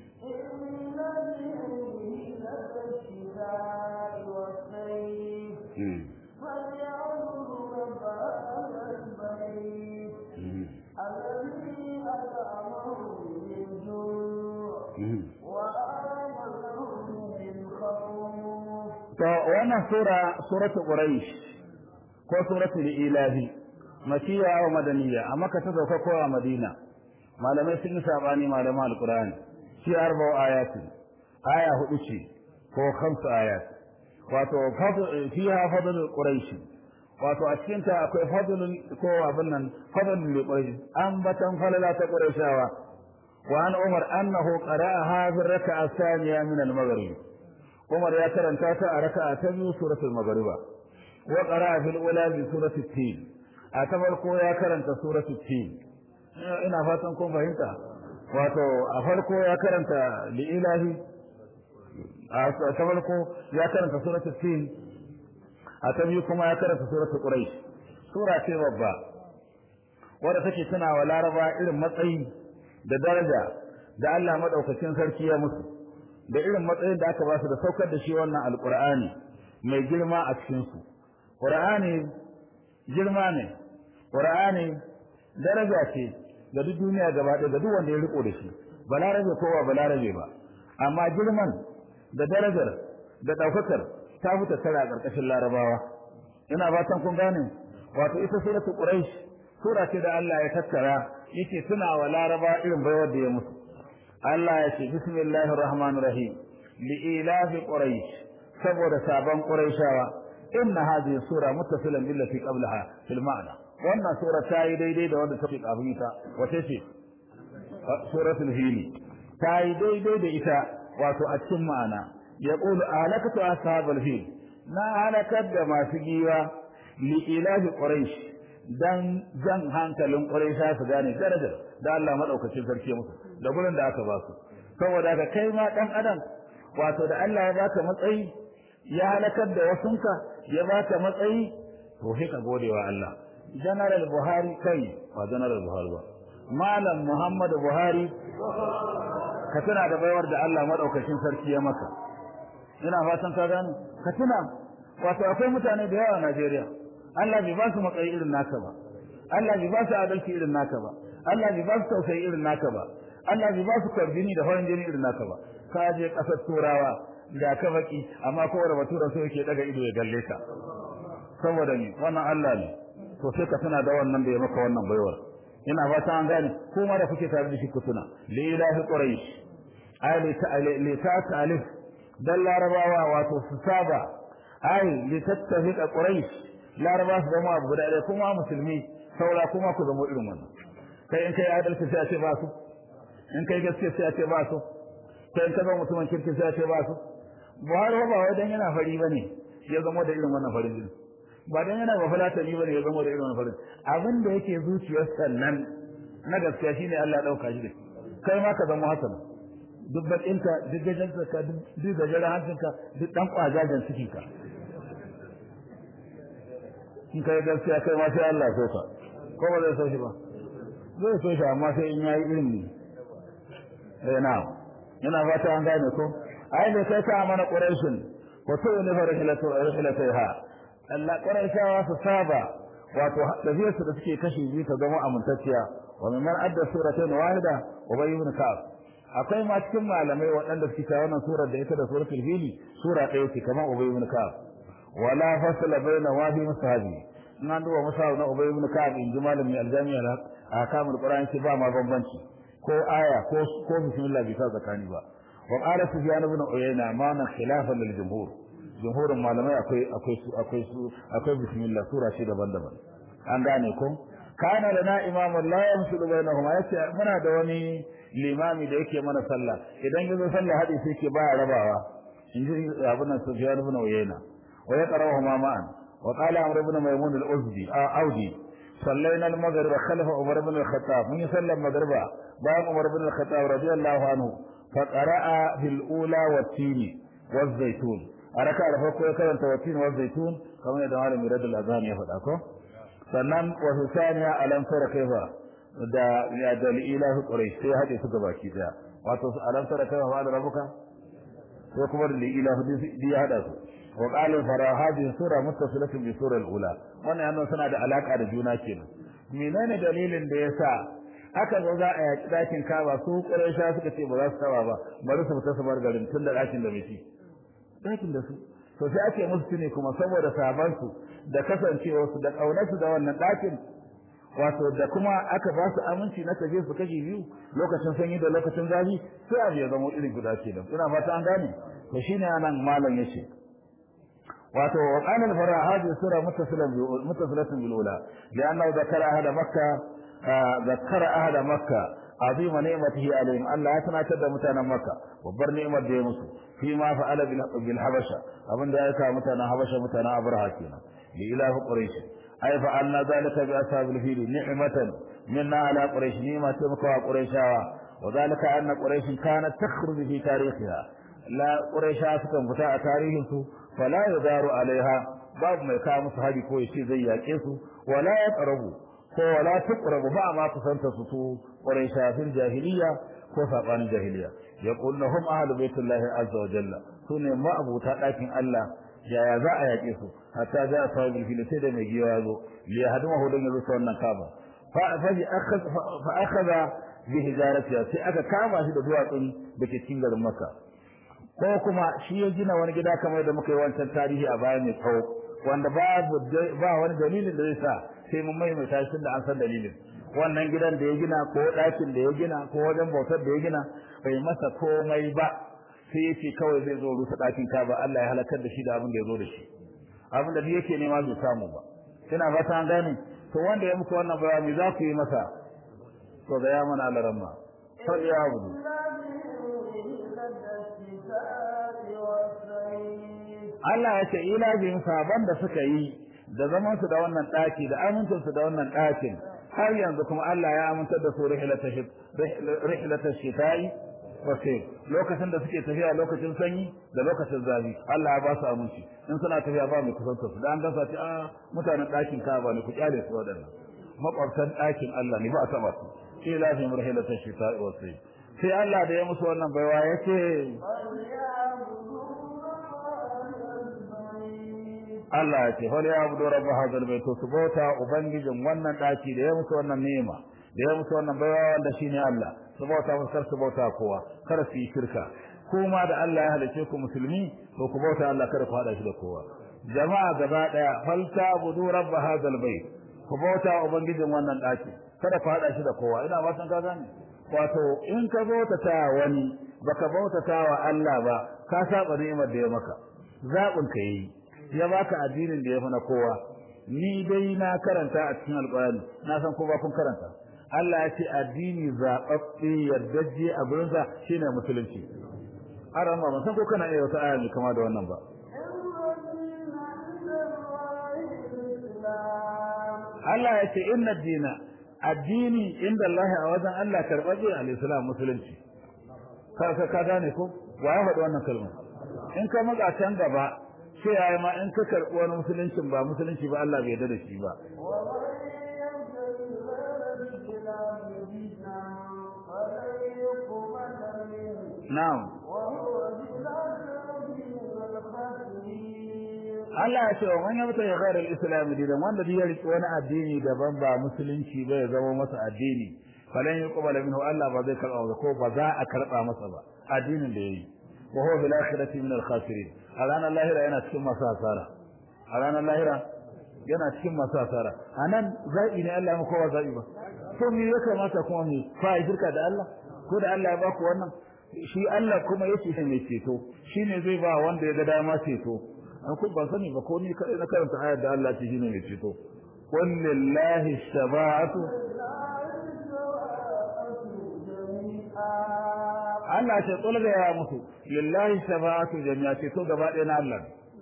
إن الذين الشتاء والصيف فليعبدوا رب هذا البيت الذي أطعمهم من جوع وآمنهم من خوف to wannan sura suratul quraish ko suratul ilahi makiya wa madaniya amma ka ta sauka ko a madina malamai sun yi sabani malaman alqur'ani shi arba'u ayati aya hudu ce ko khamsu ayat wato fiha fadlul quraish wato a cikin ta akwai fadlul ko abin nan fadlul quraish an batan falala ta qurayshawa wa an umar annahu qara'aha fi raka'a thaniya min al-maghrib Umar ya karanta ta a raka'a ta biyu suratul Maghriba wa qara'a fil ula bi suratul Tin a ta farko ya karanta suratul Tin ina fatan kun fahimta wato a farko ya karanta li ilahi a ta farko ya karanta suratul Tin a ta biyu kuma ya karanta suratul Quraish sura ce babba wadda take tana wa Laraba irin matsayi da daraja da Allah madaukakin sarki ya musu da irin matsayin da aka ba su da saukar da shi wannan alqur'ani mai girma a cikin su qur'ani girma ne qur'ani daraja ce ga duk duniya gaba ɗaya ga duk wanda ya riko da shi balarabe ko ba balarabe ba amma girman da darajar da daukakar ta fita tara a ƙarƙashin larabawa ina fatan kun gane wato ita suratul quraish sura ce da Allah ya tattara yake tuna wa laraba irin baiwar da ya musu Allah ya ce bismillahir rahmanir rahim li ilafi quraish saboda sabon quraishawa inna hadhihi sura muttasilan billati qablaha fil ma'na wannan sura ta yi daidai da wanda take kafin ita wace ce suratul hili ta yi daidai da ita wato a cikin ma'ana yaqulu alakatu ashabul fil na halakar da masu giwa li ilafi quraish dan jan hankalin quraisha su gane darajar da Allah madaukakin sarki musu da gurin da aka ba su saboda ka kai ma dan adam wato da Allah ya baka matsayi ya halakar da wasunka ya baka matsayi to sai ka gode wa Allah general Buhari kai ba general Buhari ba malam Muhammad Buhari ka tuna da baiwar da Allah madaukakin sarki ya maka ina fatan ka gane ka tuna wato akwai mutane da yawa a Najeriya Allah bai ba su matsayi irin naka ba Allah bai ba su adalci irin naka ba Allah bai ba su tausayi irin naka ba Allah bai ba su kwarbini da farin jini irin naka ba ka je kasar turawa da ka baki amma kowane batura so yake daga ido ya galle ka saboda ni wannan Allah ne to sai ka tuna da wannan da ya maka wannan baiwar ina fata an gane ko ma da kuke tare da shi ku tuna li ilahi quraish ay li ta alif dan larabawa wato su saba ay li tattafiqa quraish laraba su zama abu guda ɗaya kuma musulmi saura kuma ku zama irin wannan kai in kai adalci sai a ce ba su in kai gaskiya sai a ce ba su kai in ka zama mutumin kirki sai a ce ba su buhari ba wai dan yana fari bane ya zama da irin wannan farin jini ba dan yana bafulatani bane ya zama da irin wannan farin abin da yake zuciyar sannan na gaskiya shine Allah ya dauka shi da kai ma ka zama hasan duk bakinka duk gajanka ka duk gajeren hancinka duk dan kwajajen cikin ka in kai gaskiya kai ma sai Allah so ka ko ba zai so shi ba zai so shi amma sai in yayi ilimi eh na ina fata an gane ko ai ne sai ka mana quraishin ko to ne fa rihlatu rihlatuha Allah quraishawa su saba wato tafiyar su da suke kashe biyu ta zama amintacciya wa min adda suratayn wahida ubay ibn ka'ab akwai ma cikin malamai waɗanda suke ta wannan surar da ita da suratul fili sura ɗaya ce kamar ubay ibn ka'ab wala fasla baina wahi musahabi nan duba musahabi na ubay ibn ka'ab in ji malami aljami'a ahkamul qur'an ce ba ma bambanci ko aya ko ko bismillah bi ta zakani ba wa qala sufyan ibn uyayna ma na khilafan lil jumhur jumhurin malamai akwai akwai su akwai su akwai bismillah sura ce daban-daban an gane ko kana lana imamun la yamsulu bainahuma yace muna da wani limami da yake mana sallah idan yazo sallah hadi sai ke baya rabawa inji abun sufyan ibn uyayna wa yaqra'uhuma ma'an wa qala amr ibn maymun al-uzdi audi صلينا المغرب خلف عمر بن الخطاب من يصلي المغرب باب عمر بن الخطاب رضي الله عنه فقرأ في الأولى والتين والزيتون أركع رفقه يكرم والتين والزيتون كما يدعى لم يرد الأذان يفضل sannan wasu saniya alam tara kaifa da ya da ilahu quraish sai hade su gaba ki daya wato alam tara kaifa wa da rabuka sai kuma da ilahu di ya hada su wa qala fara hadhihi sura muttasilatun bi sura al-ula wannan yana suna da alaka da juna kenan menene dalilin da yasa aka zo za a yaki dakin kaba su quraisha suka ce ba za su taba ba bari su fita su bar garin tun da dakin da miki dakin da su to sai ake musu ne kuma saboda sabansu da kasancewarsu da ƙaunarsu da wannan ɗakin wato da kuma aka ba su aminci na tafiye su kashi biyu lokacin sanyi da lokacin zafi sai abu ya zama irin guda ke da ina fata an gane to shine anan malam yace wato wa qala al fara hadhihi sura muttasilan bi muttasilatun bil ula li'annahu zakara ahada makka zakara ahada makka azima ni'matihi alaihim Allah ya tunatar da mutanen makka babbar ni'imar da ya musu fi ma fa'ala bil habasha abinda ya kawo mutanen habasha mutanen abraha kenan لإله قريش أي فعلنا ذلك بأصحاب الفيل نعمة منا على قريش نعمة مكوى قريشا وذلك أن قريش كانت تخرج في تاريخها لا قريشا سكن فتاة تاريخه فلا يدار عليها باب ما يكام صحابي كوي شيء زي يكيسو ولا يقربوا ولا تقرب ما ما تصنت سطو قريشا في الجاهلية وفقان الجاهلية يقول هم أهل بيت الله عز وجل سنة ما أبو تأكين الله yaya za a yaƙe su hatta za a samu fili sai da mai giwa ya zo li yahdumahu dan yazo ta wannan kaba fa fa akhadha bi hijaratiha sai aka kama shi da duwatsun da ke cikin garin Makka ko kuma shi ya gina wani gida kamar da muka yi wancan tarihi a baya mai tsawo wanda babu ba wani dalilin da zai sa sai mun mai mai tashin da an san dalilin wannan gidan da ya gina ko ɗakin da ya gina ko wajen bautar da ya gina bai masa komai ba sai yake kawai zai zo rusa ɗakin kaba Allah ya halakar da shi da abin da ya zo da shi abin da yake nema bai samu ba kina fata an gane to wanda ya muku wannan bayani za ku yi masa to ga ya mana alaramma sai ya abudu Allah ya ce ila bin saban da suka yi da zaman su da wannan ɗaki da amincin su da wannan ɗakin har yanzu kuma Allah ya amintar da su rihlatash shita'i wasai lokacin da suke tafiya lokacin sanyi da lokacin zafi Allah ya ba su aminci in suna tafiya ba mai kusanta su da an gasa ce a mutanen ɗakin Ka'aba ne ku kyale su wadannan makwabtan ɗakin Allah ne ba a taba su sai lafi murhilata shita'i wasai sai Allah da ya musu wannan baiwa yace Allah ya ce hal ya abudu rabb hadal bait to su bauta ubangijin wannan daki da ya musu wannan ni'ima da ya musu wannan baiwa wanda shine Allah su bauta musu kar su bauta kowa kar su yi shirka kuma da Allah ya halice ku musulmi to ku bauta Allah kar ku hada shi da kowa jama'a gaba daya fal ta'budu rabb hadal bait ku bauta ubangijin wannan daki kada ku hada shi da kowa ina ba san ka gane wato in ka bauta ta wani baka bauta ta wa Allah ba ka saba ni'imar da ya maka zabin ka yi ya baka addinin da ya fi na kowa ni dai na karanta a cikin alƙur'ani na san ko ba kun karanta Allah ya ce addini zaɓaɓɓe yardajje a gurinsa shine musulunci aran ba san ko kana iya wata aya mai kama da wannan ba Allah ya ce inna dina addini inda Allah a wajen Allah karɓaɓɓe al-islam musulunci ka ka gane ko wa ya faɗi wannan kalma in ka maga can gaba sai yayi ma in ka karɓi wani musuluncin ba musulunci ba Allah bai yarda da shi ba na'am Allah ya ce wa man yabta ya ghayra al-islam dinan wanda ya riki wani addini daban ba musulunci ba ya zama masa addini falan yuqbala minhu Allah ba zai karba ko ba za a karba masa ba addinin da yayi wa huwa bil akhirati min al-khasirin a ranar lahira yana cikin masu hasara a ranar lahira yana cikin masu hasara anan zaɓi ne Allah ya kowa zaɓi ba to me ya kamata kuma me fa shirka da Allah ko da Allah ya baku wannan shi Allah kuma yake shi mai ceto shine zai ba wanda ya ga dama ceto an ku ban sani ba ko ni kai na karanta ayar da Allah ce shine mai ceto qul lillahi shafa'atu Allah ce qul ga ya mutu lillahi shafa'atu jami'a ceto gaba ɗaya na Allah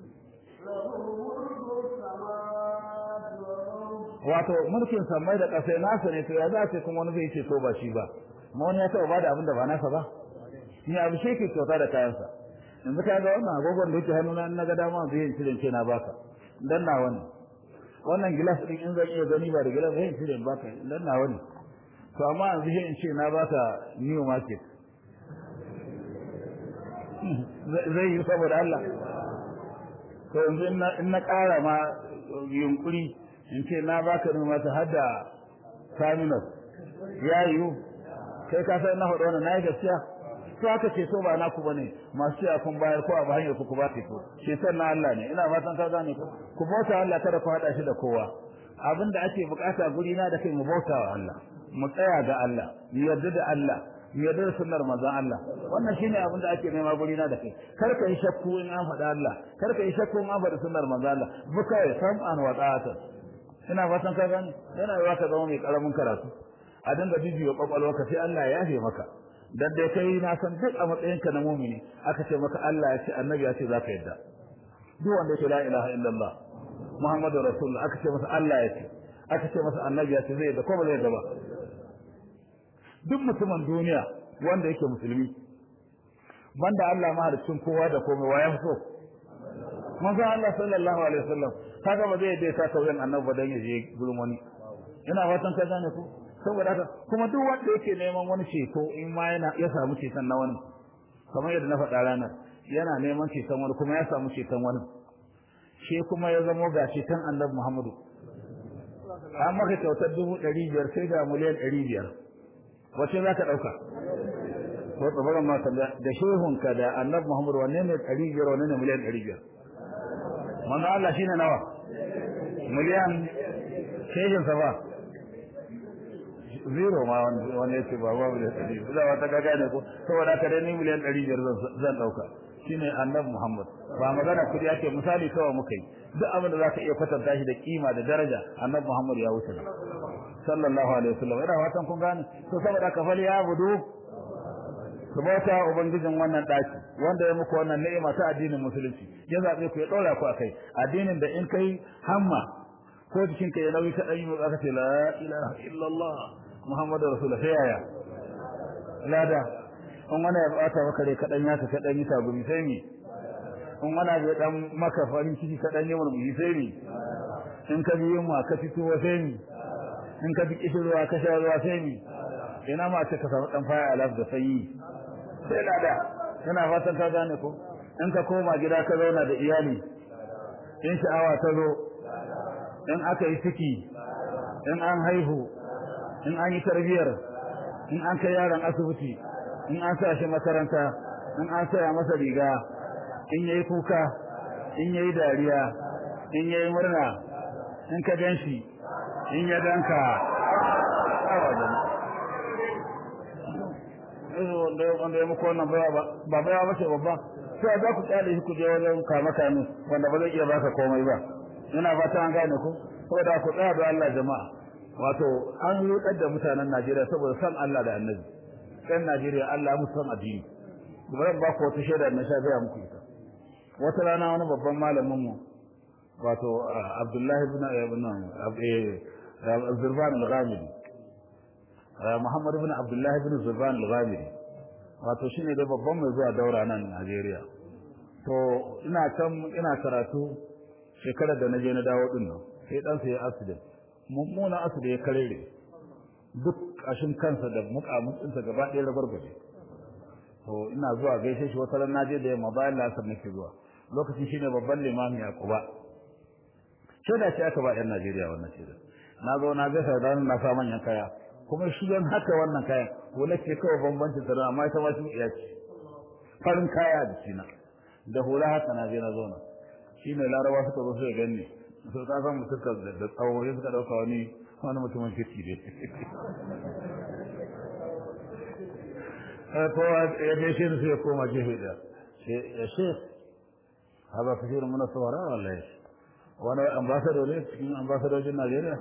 wato mulkin samai da ƙasai nasa ne to ya za ce kuma wani zai ce to ba shi ba ma wani ya taɓa bada abin da ba nasa ba ni abu shi ke kyauta da kayansa yanzu ka ga wannan agogon da yake hannuna na ga dama zai yin cirin ce na baka dan na wani wannan gilas din in zan iya gani ba da gilas zai yin cirin baka dan na wani to amma yanzu shi in ce na baka new market zai yi saboda Allah to yanzu in na ƙara ma yunkuri in ce na baka ne mata hada terminal ya yiwu kai ka san na faɗa wannan nayi gaskiya to aka ce so ba naku bane masu cewa kun bayar ko abu hanyar ku ku ba ko ce san na Allah ne ina fatan ka gane ku ku bauta Allah kada ku hada shi da kowa abinda ake bukata guri na da kai mu bauta wa Allah mu tsaya ga Allah mu yarda da Allah mu yarda da sunnar manzon Allah wannan shine abin da ake nema guri na da kai kar ka yi shakku in an faɗa Allah kar ka yi shakku in an faɗa sunnar manzon Allah buka ya sam'an wa ta'atan ina fatan ka gane yana yiwa ka zama mai karamin karatu a dinga bibiyo kwakwalwarka sai Allah ya yafe maka dan dai kai na san duk a matsayinka na mumini aka ce maka Allah ya ce annabi ya ce zaka yadda duk wanda yake la ilaha illallah muhammadu rasulullah aka ce masa Allah ya ce aka ce masa annabi ya ce zai yadda ko ba zai yadda ba duk mutumin duniya wanda yake musulmi banda Allah mahaliccin kowa da komai wa ya so manzo Allah sallallahu alaihi wasallam kaga ba zai yadda ta kauyen annabi ba dan ya je gurin wani ina fatan ka gane ko saboda haka kuma duk wanda yake neman wani ceto in ma yana ya samu ceton na wani kamar yadda na faɗa ranar yana neman ceton wani kuma ya samu ceton wani shi kuma ya zamo ga ceton annabi Muhammadu an maka kyautar dubu ɗari biyar sai ga miliyan ɗari biyar wace za ka ɗauka ko tsabaran ma da shehunka da annabi Muhammadu wanne ne ɗari biyar wanne ne miliyan ɗari biyar manzo Allah shine nawa miliyan shehinsa ba zero ma wani ya ce ba babu da tsari da wata gaga ne ko saboda haka dai ni miliyan ɗari biyar zan ɗauka shine annabi Muhammad ba magana kudi ake misali kawai muka yi duk abin da zaka iya kwatanta shi da kima da daraja annabi Muhammad ya wuce sallallahu alaihi wasallam ina fatan kun gane to saboda haka fali ya budu ku bauta ubangijin wannan daki wanda ya muku wannan ni'ima ta addinin musulunci ya zabe ku ya dora ku akai addinin da in kai hamma ko jikinka ya nauyi ka dan yi aka ce la ilaha illallah muhammadu rasulullah sai yaya lada in wani ya bata maka rai kadan ya ka kadan yi tagumi sai mi in wani ya dan maka farin ciki kadan yi murmushi sai mi in ka bi yunwa ka fito sai mi in ka bi kishirwa ka sha ruwa sai mi ina ma ce ka samu dan faya alaf da sanyi sai lada ina fatan ka gane ko in ka koma gida ka zauna da iyali in sha'awa ta zo in aka yi ciki in an haihu in an yi tarbiyar in an kai yaron asibiti in an sa shi makaranta in an saya masa riga in yayi kuka in yayi dariya in yayi murna in ka gan shi in ya danka wanda ya muku wannan baya ba baya ba ce babba sai za ku kyale shi ku je wajen kama kame wanda ba zai iya baka komai ba ina fata an gane ku saboda ku tsaya da Allah jama'a wato an rudar da mutanen Najeriya saboda san Allah da Annabi kan Najeriya Allah ya musu san addini bari ba ku wata shaida na sha gaya muku ita wata rana wani babban malamin mu wato Abdullahi ibn ibn Zurban al-Ghamidi Muhammad ibn Abdullah ibn Zurban al-Ghamidi wato shine da babban mai zuwa daura nan Najeriya to ina can ina karatu shekarar da naje na dawo din nan sai dan sai accident mummunan accident ya karere duk kashin kansa da mukamin sa gaba ɗaya rabarbaje to ina zuwa gaishe shi wata ran naje da yamma bayan lasar nake zuwa lokaci shine babban limami a Quba shaida ce aka ba yan Najeriya wannan shaida na zo na gaisa da na sa manyan kaya kuma shi don haka wannan kayan wala ce kawai bambancin tsaro amma ita ma shi iya ce farin kaya da shi na da hula haka na je na zauna shi ne larawa suka zo suka ganni su ta san mutum da tsawo ya suka ɗauka wani wani mutumin kirki ne kowa ya gaishe ni sai ya koma gefe da ya shek haba kasirin muna saurara wallahi wani ambassador ne cikin ambassadojin Najeriya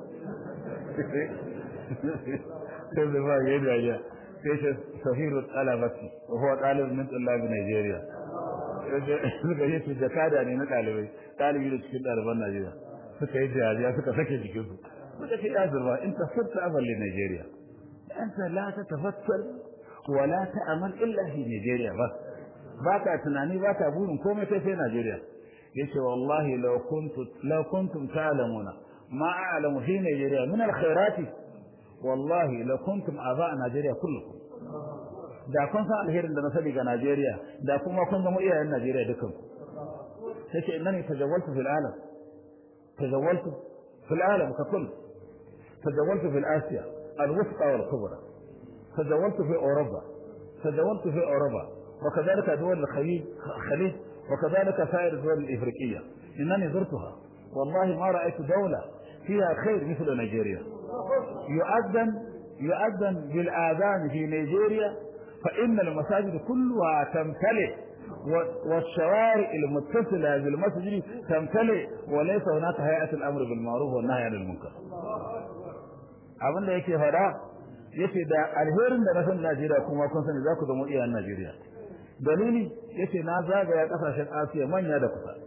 sai da ba yayi dariya sai ce sahiru talabati wa huwa talib min tulab Nigeria suka yi su jakada ne na dalibai dalibi da cikin daliban Najeriya suka yi dariya suka sake jikin su suka ce ya zurba in tasirta amal li Nigeria anta la tatafakkar wa la ta'mal illa fi Nigeria bas baka tunani baka burin komai sai sai Najeriya yace wallahi law kuntu law kuntum ta'lamuna ma a'lamu fi Nigeria min al-khairati wallahi la kuntum aba Najeriya kullukum da kun san alherin da na sani ga Najeriya da kuma kun zama iyayen Najeriya dukan sai innani tajawwaltu fil alam tajawwaltu fil alam ka kull tajawwaltu fil Asiya al-wusqa wal kubra tajawwaltu fi Europa tajawwaltu fi Europa وكذلك دول الخليج الخليج وكذلك سائر الدول الإفريقية إنني زرتها والله ما رأيت دولة فيها خير مثل نيجيريا يؤذن يؤذن بالآذان في نيجيريا فإن المساجد كلها تمتلئ والشوارع المتصلة بالمسجد تمتلئ وليس هناك هيئة الأمر بالمعروف والنهي عن المنكر abin da yake fada yace da alherin da na san Najeriya kuma kun sani za ku zama iyayen Najeriya dalili yace na zagaya kasashen Asiya manya da kusa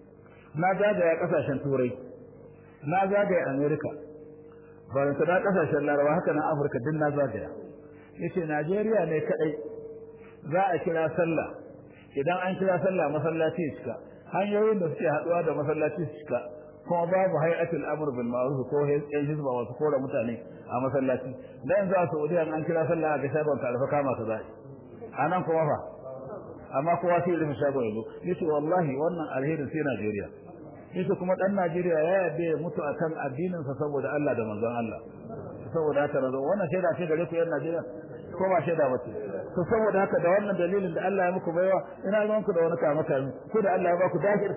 na zagaya kasashen Turai na zagaya America baranta da kasashen Laraba haka na Afirka din na zagaya yace Najeriya ne kadai za a kira sallah idan an kira sallah masallaci ya cika hanyoyin da suke haduwa da masallaci su cika kuma babu hay'atul amr bil ma'ruf ko yan hizba wasu kora mutane a masallaci dan za su Saudiya an kira sallah ga shagon karfa kama su zai anan kuma fa amma kowa sai rufe shagon yazo yace wallahi wannan alherin sai Najeriya yace kuma dan Najeriya ya yarda ya mutu akan addinin sa saboda Allah da manzon Allah saboda haka razo wannan shaida ce gare ku yan Najeriya ko ba shaida ba ce to saboda haka da wannan dalilin da Allah ya muku baiwa ina ga ku da wani kama kami ku da Allah ya ba ku dahir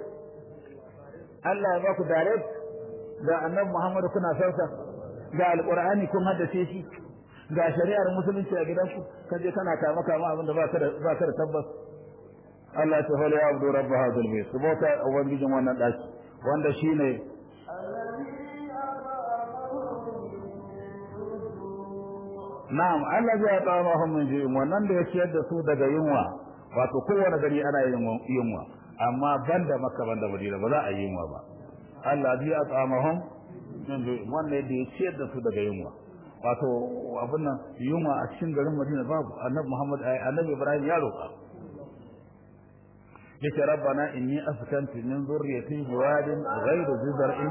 Allah ya ba ku direct ga annabi Muhammad kuna sauka ga alqur'ani kun haddace shi ga shari'ar musulunci a gidanku kaje kana kama kama abin da ba ka da ba ka da tabbas Allah ta fara ya abdu rabb hadal bayt subota ubangijin wannan daki wanda shine Na'am Allah zai ta mahum min ji wannan da ya ciyar da su daga yunwa wato kowane gari ana yin yunwa amma banda Makka banda Madina ba za a yi yunwa ba Allah zai ta mahum min ji wannan da ya ciyar da su daga yunwa wato abin nan yunwa a cikin garin Madina babu Annabi Muhammad Annabi Ibrahim ya roƙa yace rabbana inni askantu min dhurriyyati biwadin ghayri dhi zar'in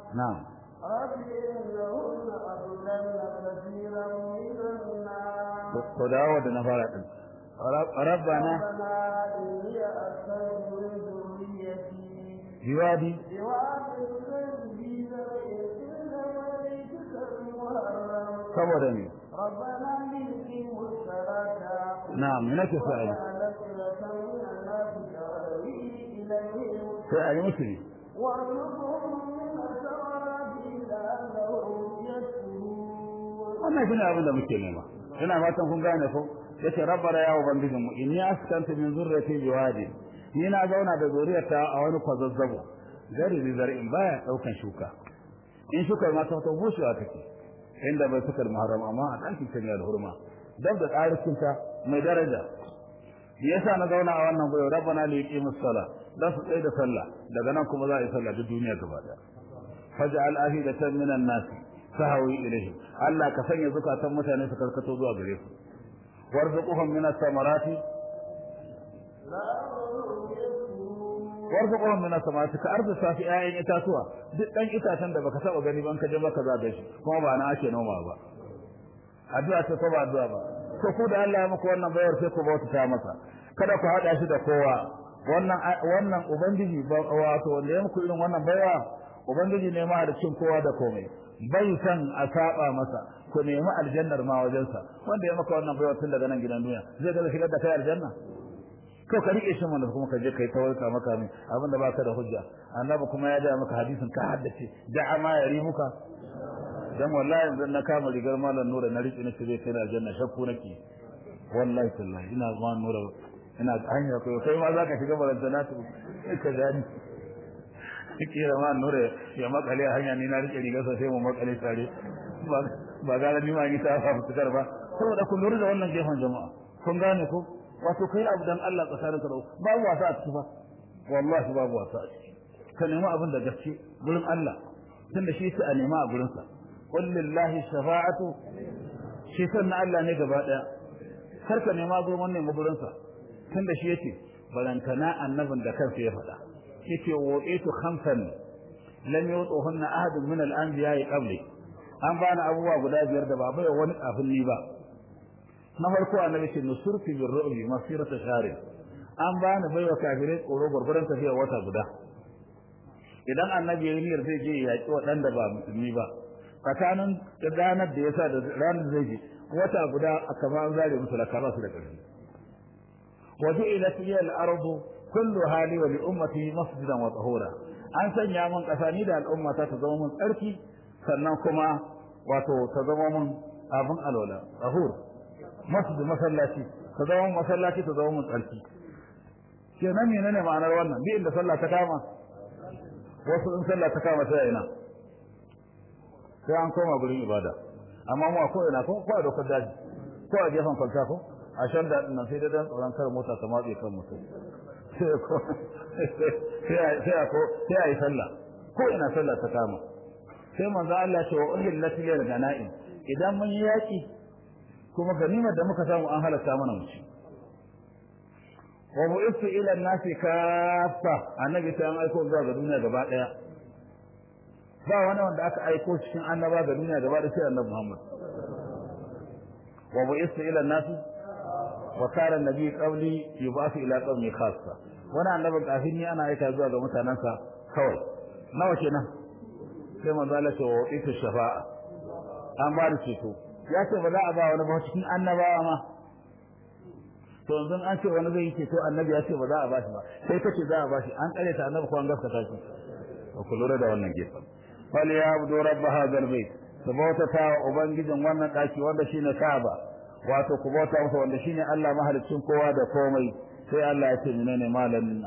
na'am رب إنهن أضللن كثيرا من الناس ko dawo da na fara din rabbana ربنا إني أسكنت من ذريتي biwadi بواد غير ذي زرع إلا بيتك المحرم saboda ne ربنا ليقيموا الصلاة na'am me nake so a yi وأفئدة من الناس تهوي إليهم sai a yi musu ne وارزقهم من الثمرات لعلهم يشكرون wannan shine abin da muke nema ina fatan kun gane ko yace rabbana ya ubangijin mu inni askantu min zurriyati biwadi ni na zauna da zuriyarta a wani kwazazzabo gari da zar'in baya daukan shuka in shuka ma ta ta bushewa take inda bai suka muharram amma a ɗakin ta ne alhurma dab da tsarikin ta mai daraja me yasa na zauna a wannan goyo rabbana li yuqimus sala da su tsaye da sallah daga nan kuma za a yi sallah duk duniya gaba daya faj'al afidatan minan nasi sahawi ilaihim Allah ka sanya zukatan mutane su karkato zuwa gare su warzuquhum min as-samarati لعلهم يشكرون warzuquhum min as-samarati ka arzuta fi ayyin itatuwa duk dan itatan da baka taba gani ban ka je baka zaga shi kuma ba na ake noma ba addu'a ce ko ba addu'a ba to ku da Allah ya muku wannan bayar sai ku bauta ta masa kada ku hada shi da kowa wannan wannan ubangiji ba- wato wanda ya muku irin wannan baiwa ubangiji ne ma da cin kowa da komai bai san a saba masa ku nemi aljannar ma wajensa wanda ya maka wannan baiwa tun daga nan gidan duniya zai ga shigar da kai aljanna to ka rike shi mana kuma ka je kai tawarka maka mai abinda baka da hujja annabi kuma ya da maka hadisin ka haddace da'a ma ya rimuka dan wallahi yanzu na kama rigar malam nura na rike nake zai kai na aljanna shakku nake wallahi tallahi ina ma nura ina hanya ko kai ma zaka shiga barantana to ka gani kira ma nura ya makale a hanya ni na rike rigar sa sai mu makale tare ba ba ga ni ma ni ta fa fitar ba saboda kun lura da wannan gefen jama'a kun gane ko wato kai abu dan Allah tsakanin ka da babu wasa a ciki fa wallahi babu wasa a ciki ka nemi abin da gaske gurin Allah tunda shi sai a nema a gurin sa qul lillahi shafa'atu shi sanna Allah ne gaba daya kar ka nema gurin wannan gurin sa tunda shi yace barantana annabin da kansa ya faɗa yace wa'itu khamsan lam yutuhunna ahadun min al-anbiya'i qabli an bani abubuwa guda biyar da ba bai wani kafin ni ba na farko annabi ce nusurti bir ru'bi masirata shari an bani baiwa kafirai tsoro gurgurun tafiya wata guda idan annabi ya yi niyyar zai je ya yaki waɗanda ba musulmi ba tsakanin ranar da yasa da ranar zai je wata guda a kama an zare musu laka ba su da ƙarfi wa ju'ilat liya al-ardu kullu hali wa li ummati masjidan wa tahura an sanya mun ƙasa ni da al'ummata ta zama mun tsarki sannan kuma wato ta zama mun abin alwala tahur masjid masallaci ta zama masallaci ta zama mun tsarki kenan menene ma'anar wannan bi inda sallah ta kama wasu in sallah ta kama sai ina sai an koma gurin ibada amma mu a ko ina ko ko a dokar daji ko a gefen kwalta ko a shan daɗin nan sai dai dan tsoron kar mota ta matse kan mutum sai ko sai a ko sai a yi sallah ko ina sallah ta kama sai manzo Allah ce wa uhillat lil ganaim idan mun yi yaki kuma ganimar da muka samu an halatta mana mu ci wa bu'ithu ila an-nasi kaffa annabi sai an aiko zuwa ga duniya gaba daya ba wani wanda aka aiko cikin annaba ga duniya gaba da sai annabi Muhammad wa bu'ithu ila an-nasi wa kana an-nabi qabli yub'athu ila qawmi khassa wani annabin kafin ni ana aika zuwa ga mutanansa kawai nawa kenan sai manzo Allah ce wa bu'ithu shafa'a an ba da ceto ya ce ba za a ba wani ba cikin annabawa ma to yanzu an ce wani zai yi ceto annabi ya ce ba za a ba shi ba sai kace za a ba shi an kare ta annabi ko an gaskata shi ku lura da wannan gefen fal ya abdu rabb hadha albayt su bautata wa ubangijin wannan daki wanda shine Kaaba wato ku bauta masa wanda shine Allah mahaliccin kowa da komai sai Allah ya ce menene malamin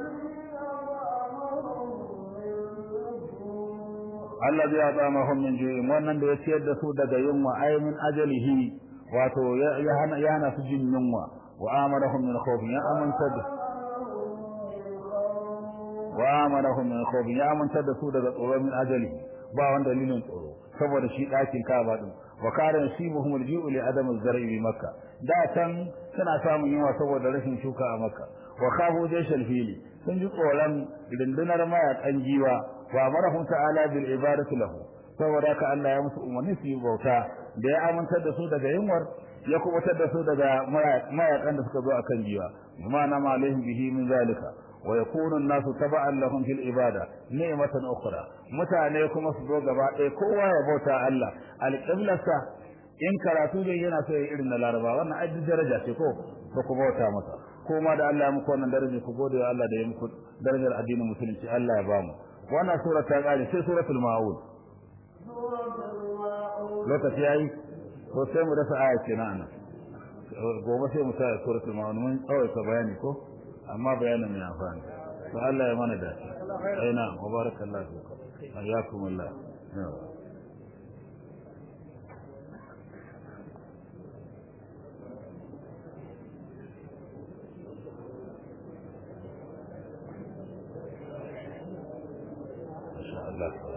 Allah zai atsamahum min ju'in wannan da ya ciyar da su daga yunwa ay min ajalihi wato ya hana ya hana su jin yunwa wa amarahum min khawf ya amanta da wa amarahum min khawf ya amanta da su daga tsoro min ajali ba wanda dalilin tsoro saboda shi dakin Kaaba din wa kana yusibuhum al-ji'u li adam az-zar'i bi Makkah da can suna samun yunwa saboda rashin shuka a Makka wa khafu jaysh al-fili sun ji tsoron rundunar mayakan giwa wa amarahum ta'ala bil ibadati lahu saboda ka Allah ya musu umarni su yi bauta da ya amintar da su daga yunwar ya kubutar da su daga mayakan da suka zo akan jiwa ma'ana ma alaihim bihi min zalika wa yakunu an-nasu taba'an lahum fil ibada ni'matan ukhra mutane kuma su zo gaba ɗaya kowa ya bauta Allah alqiblarsa in karatu ne yana so ya irin na laraba wannan ajin daraja ce ko ba ku bauta masa ko ma da Allah ya muku wannan daraja ku gode wa Allah da ya muku darajar addinin musulunci Allah ya bamu wannan sura ta kare sai suratul maun lokaci yayi ko sai mu dasa aya kenan gobe sai mu sa suratul maun mun tsawaita bayani ko amma bayanin mai amfani to Allah ya mana da ai na mubarakallahu fikum hayyakumullah Allah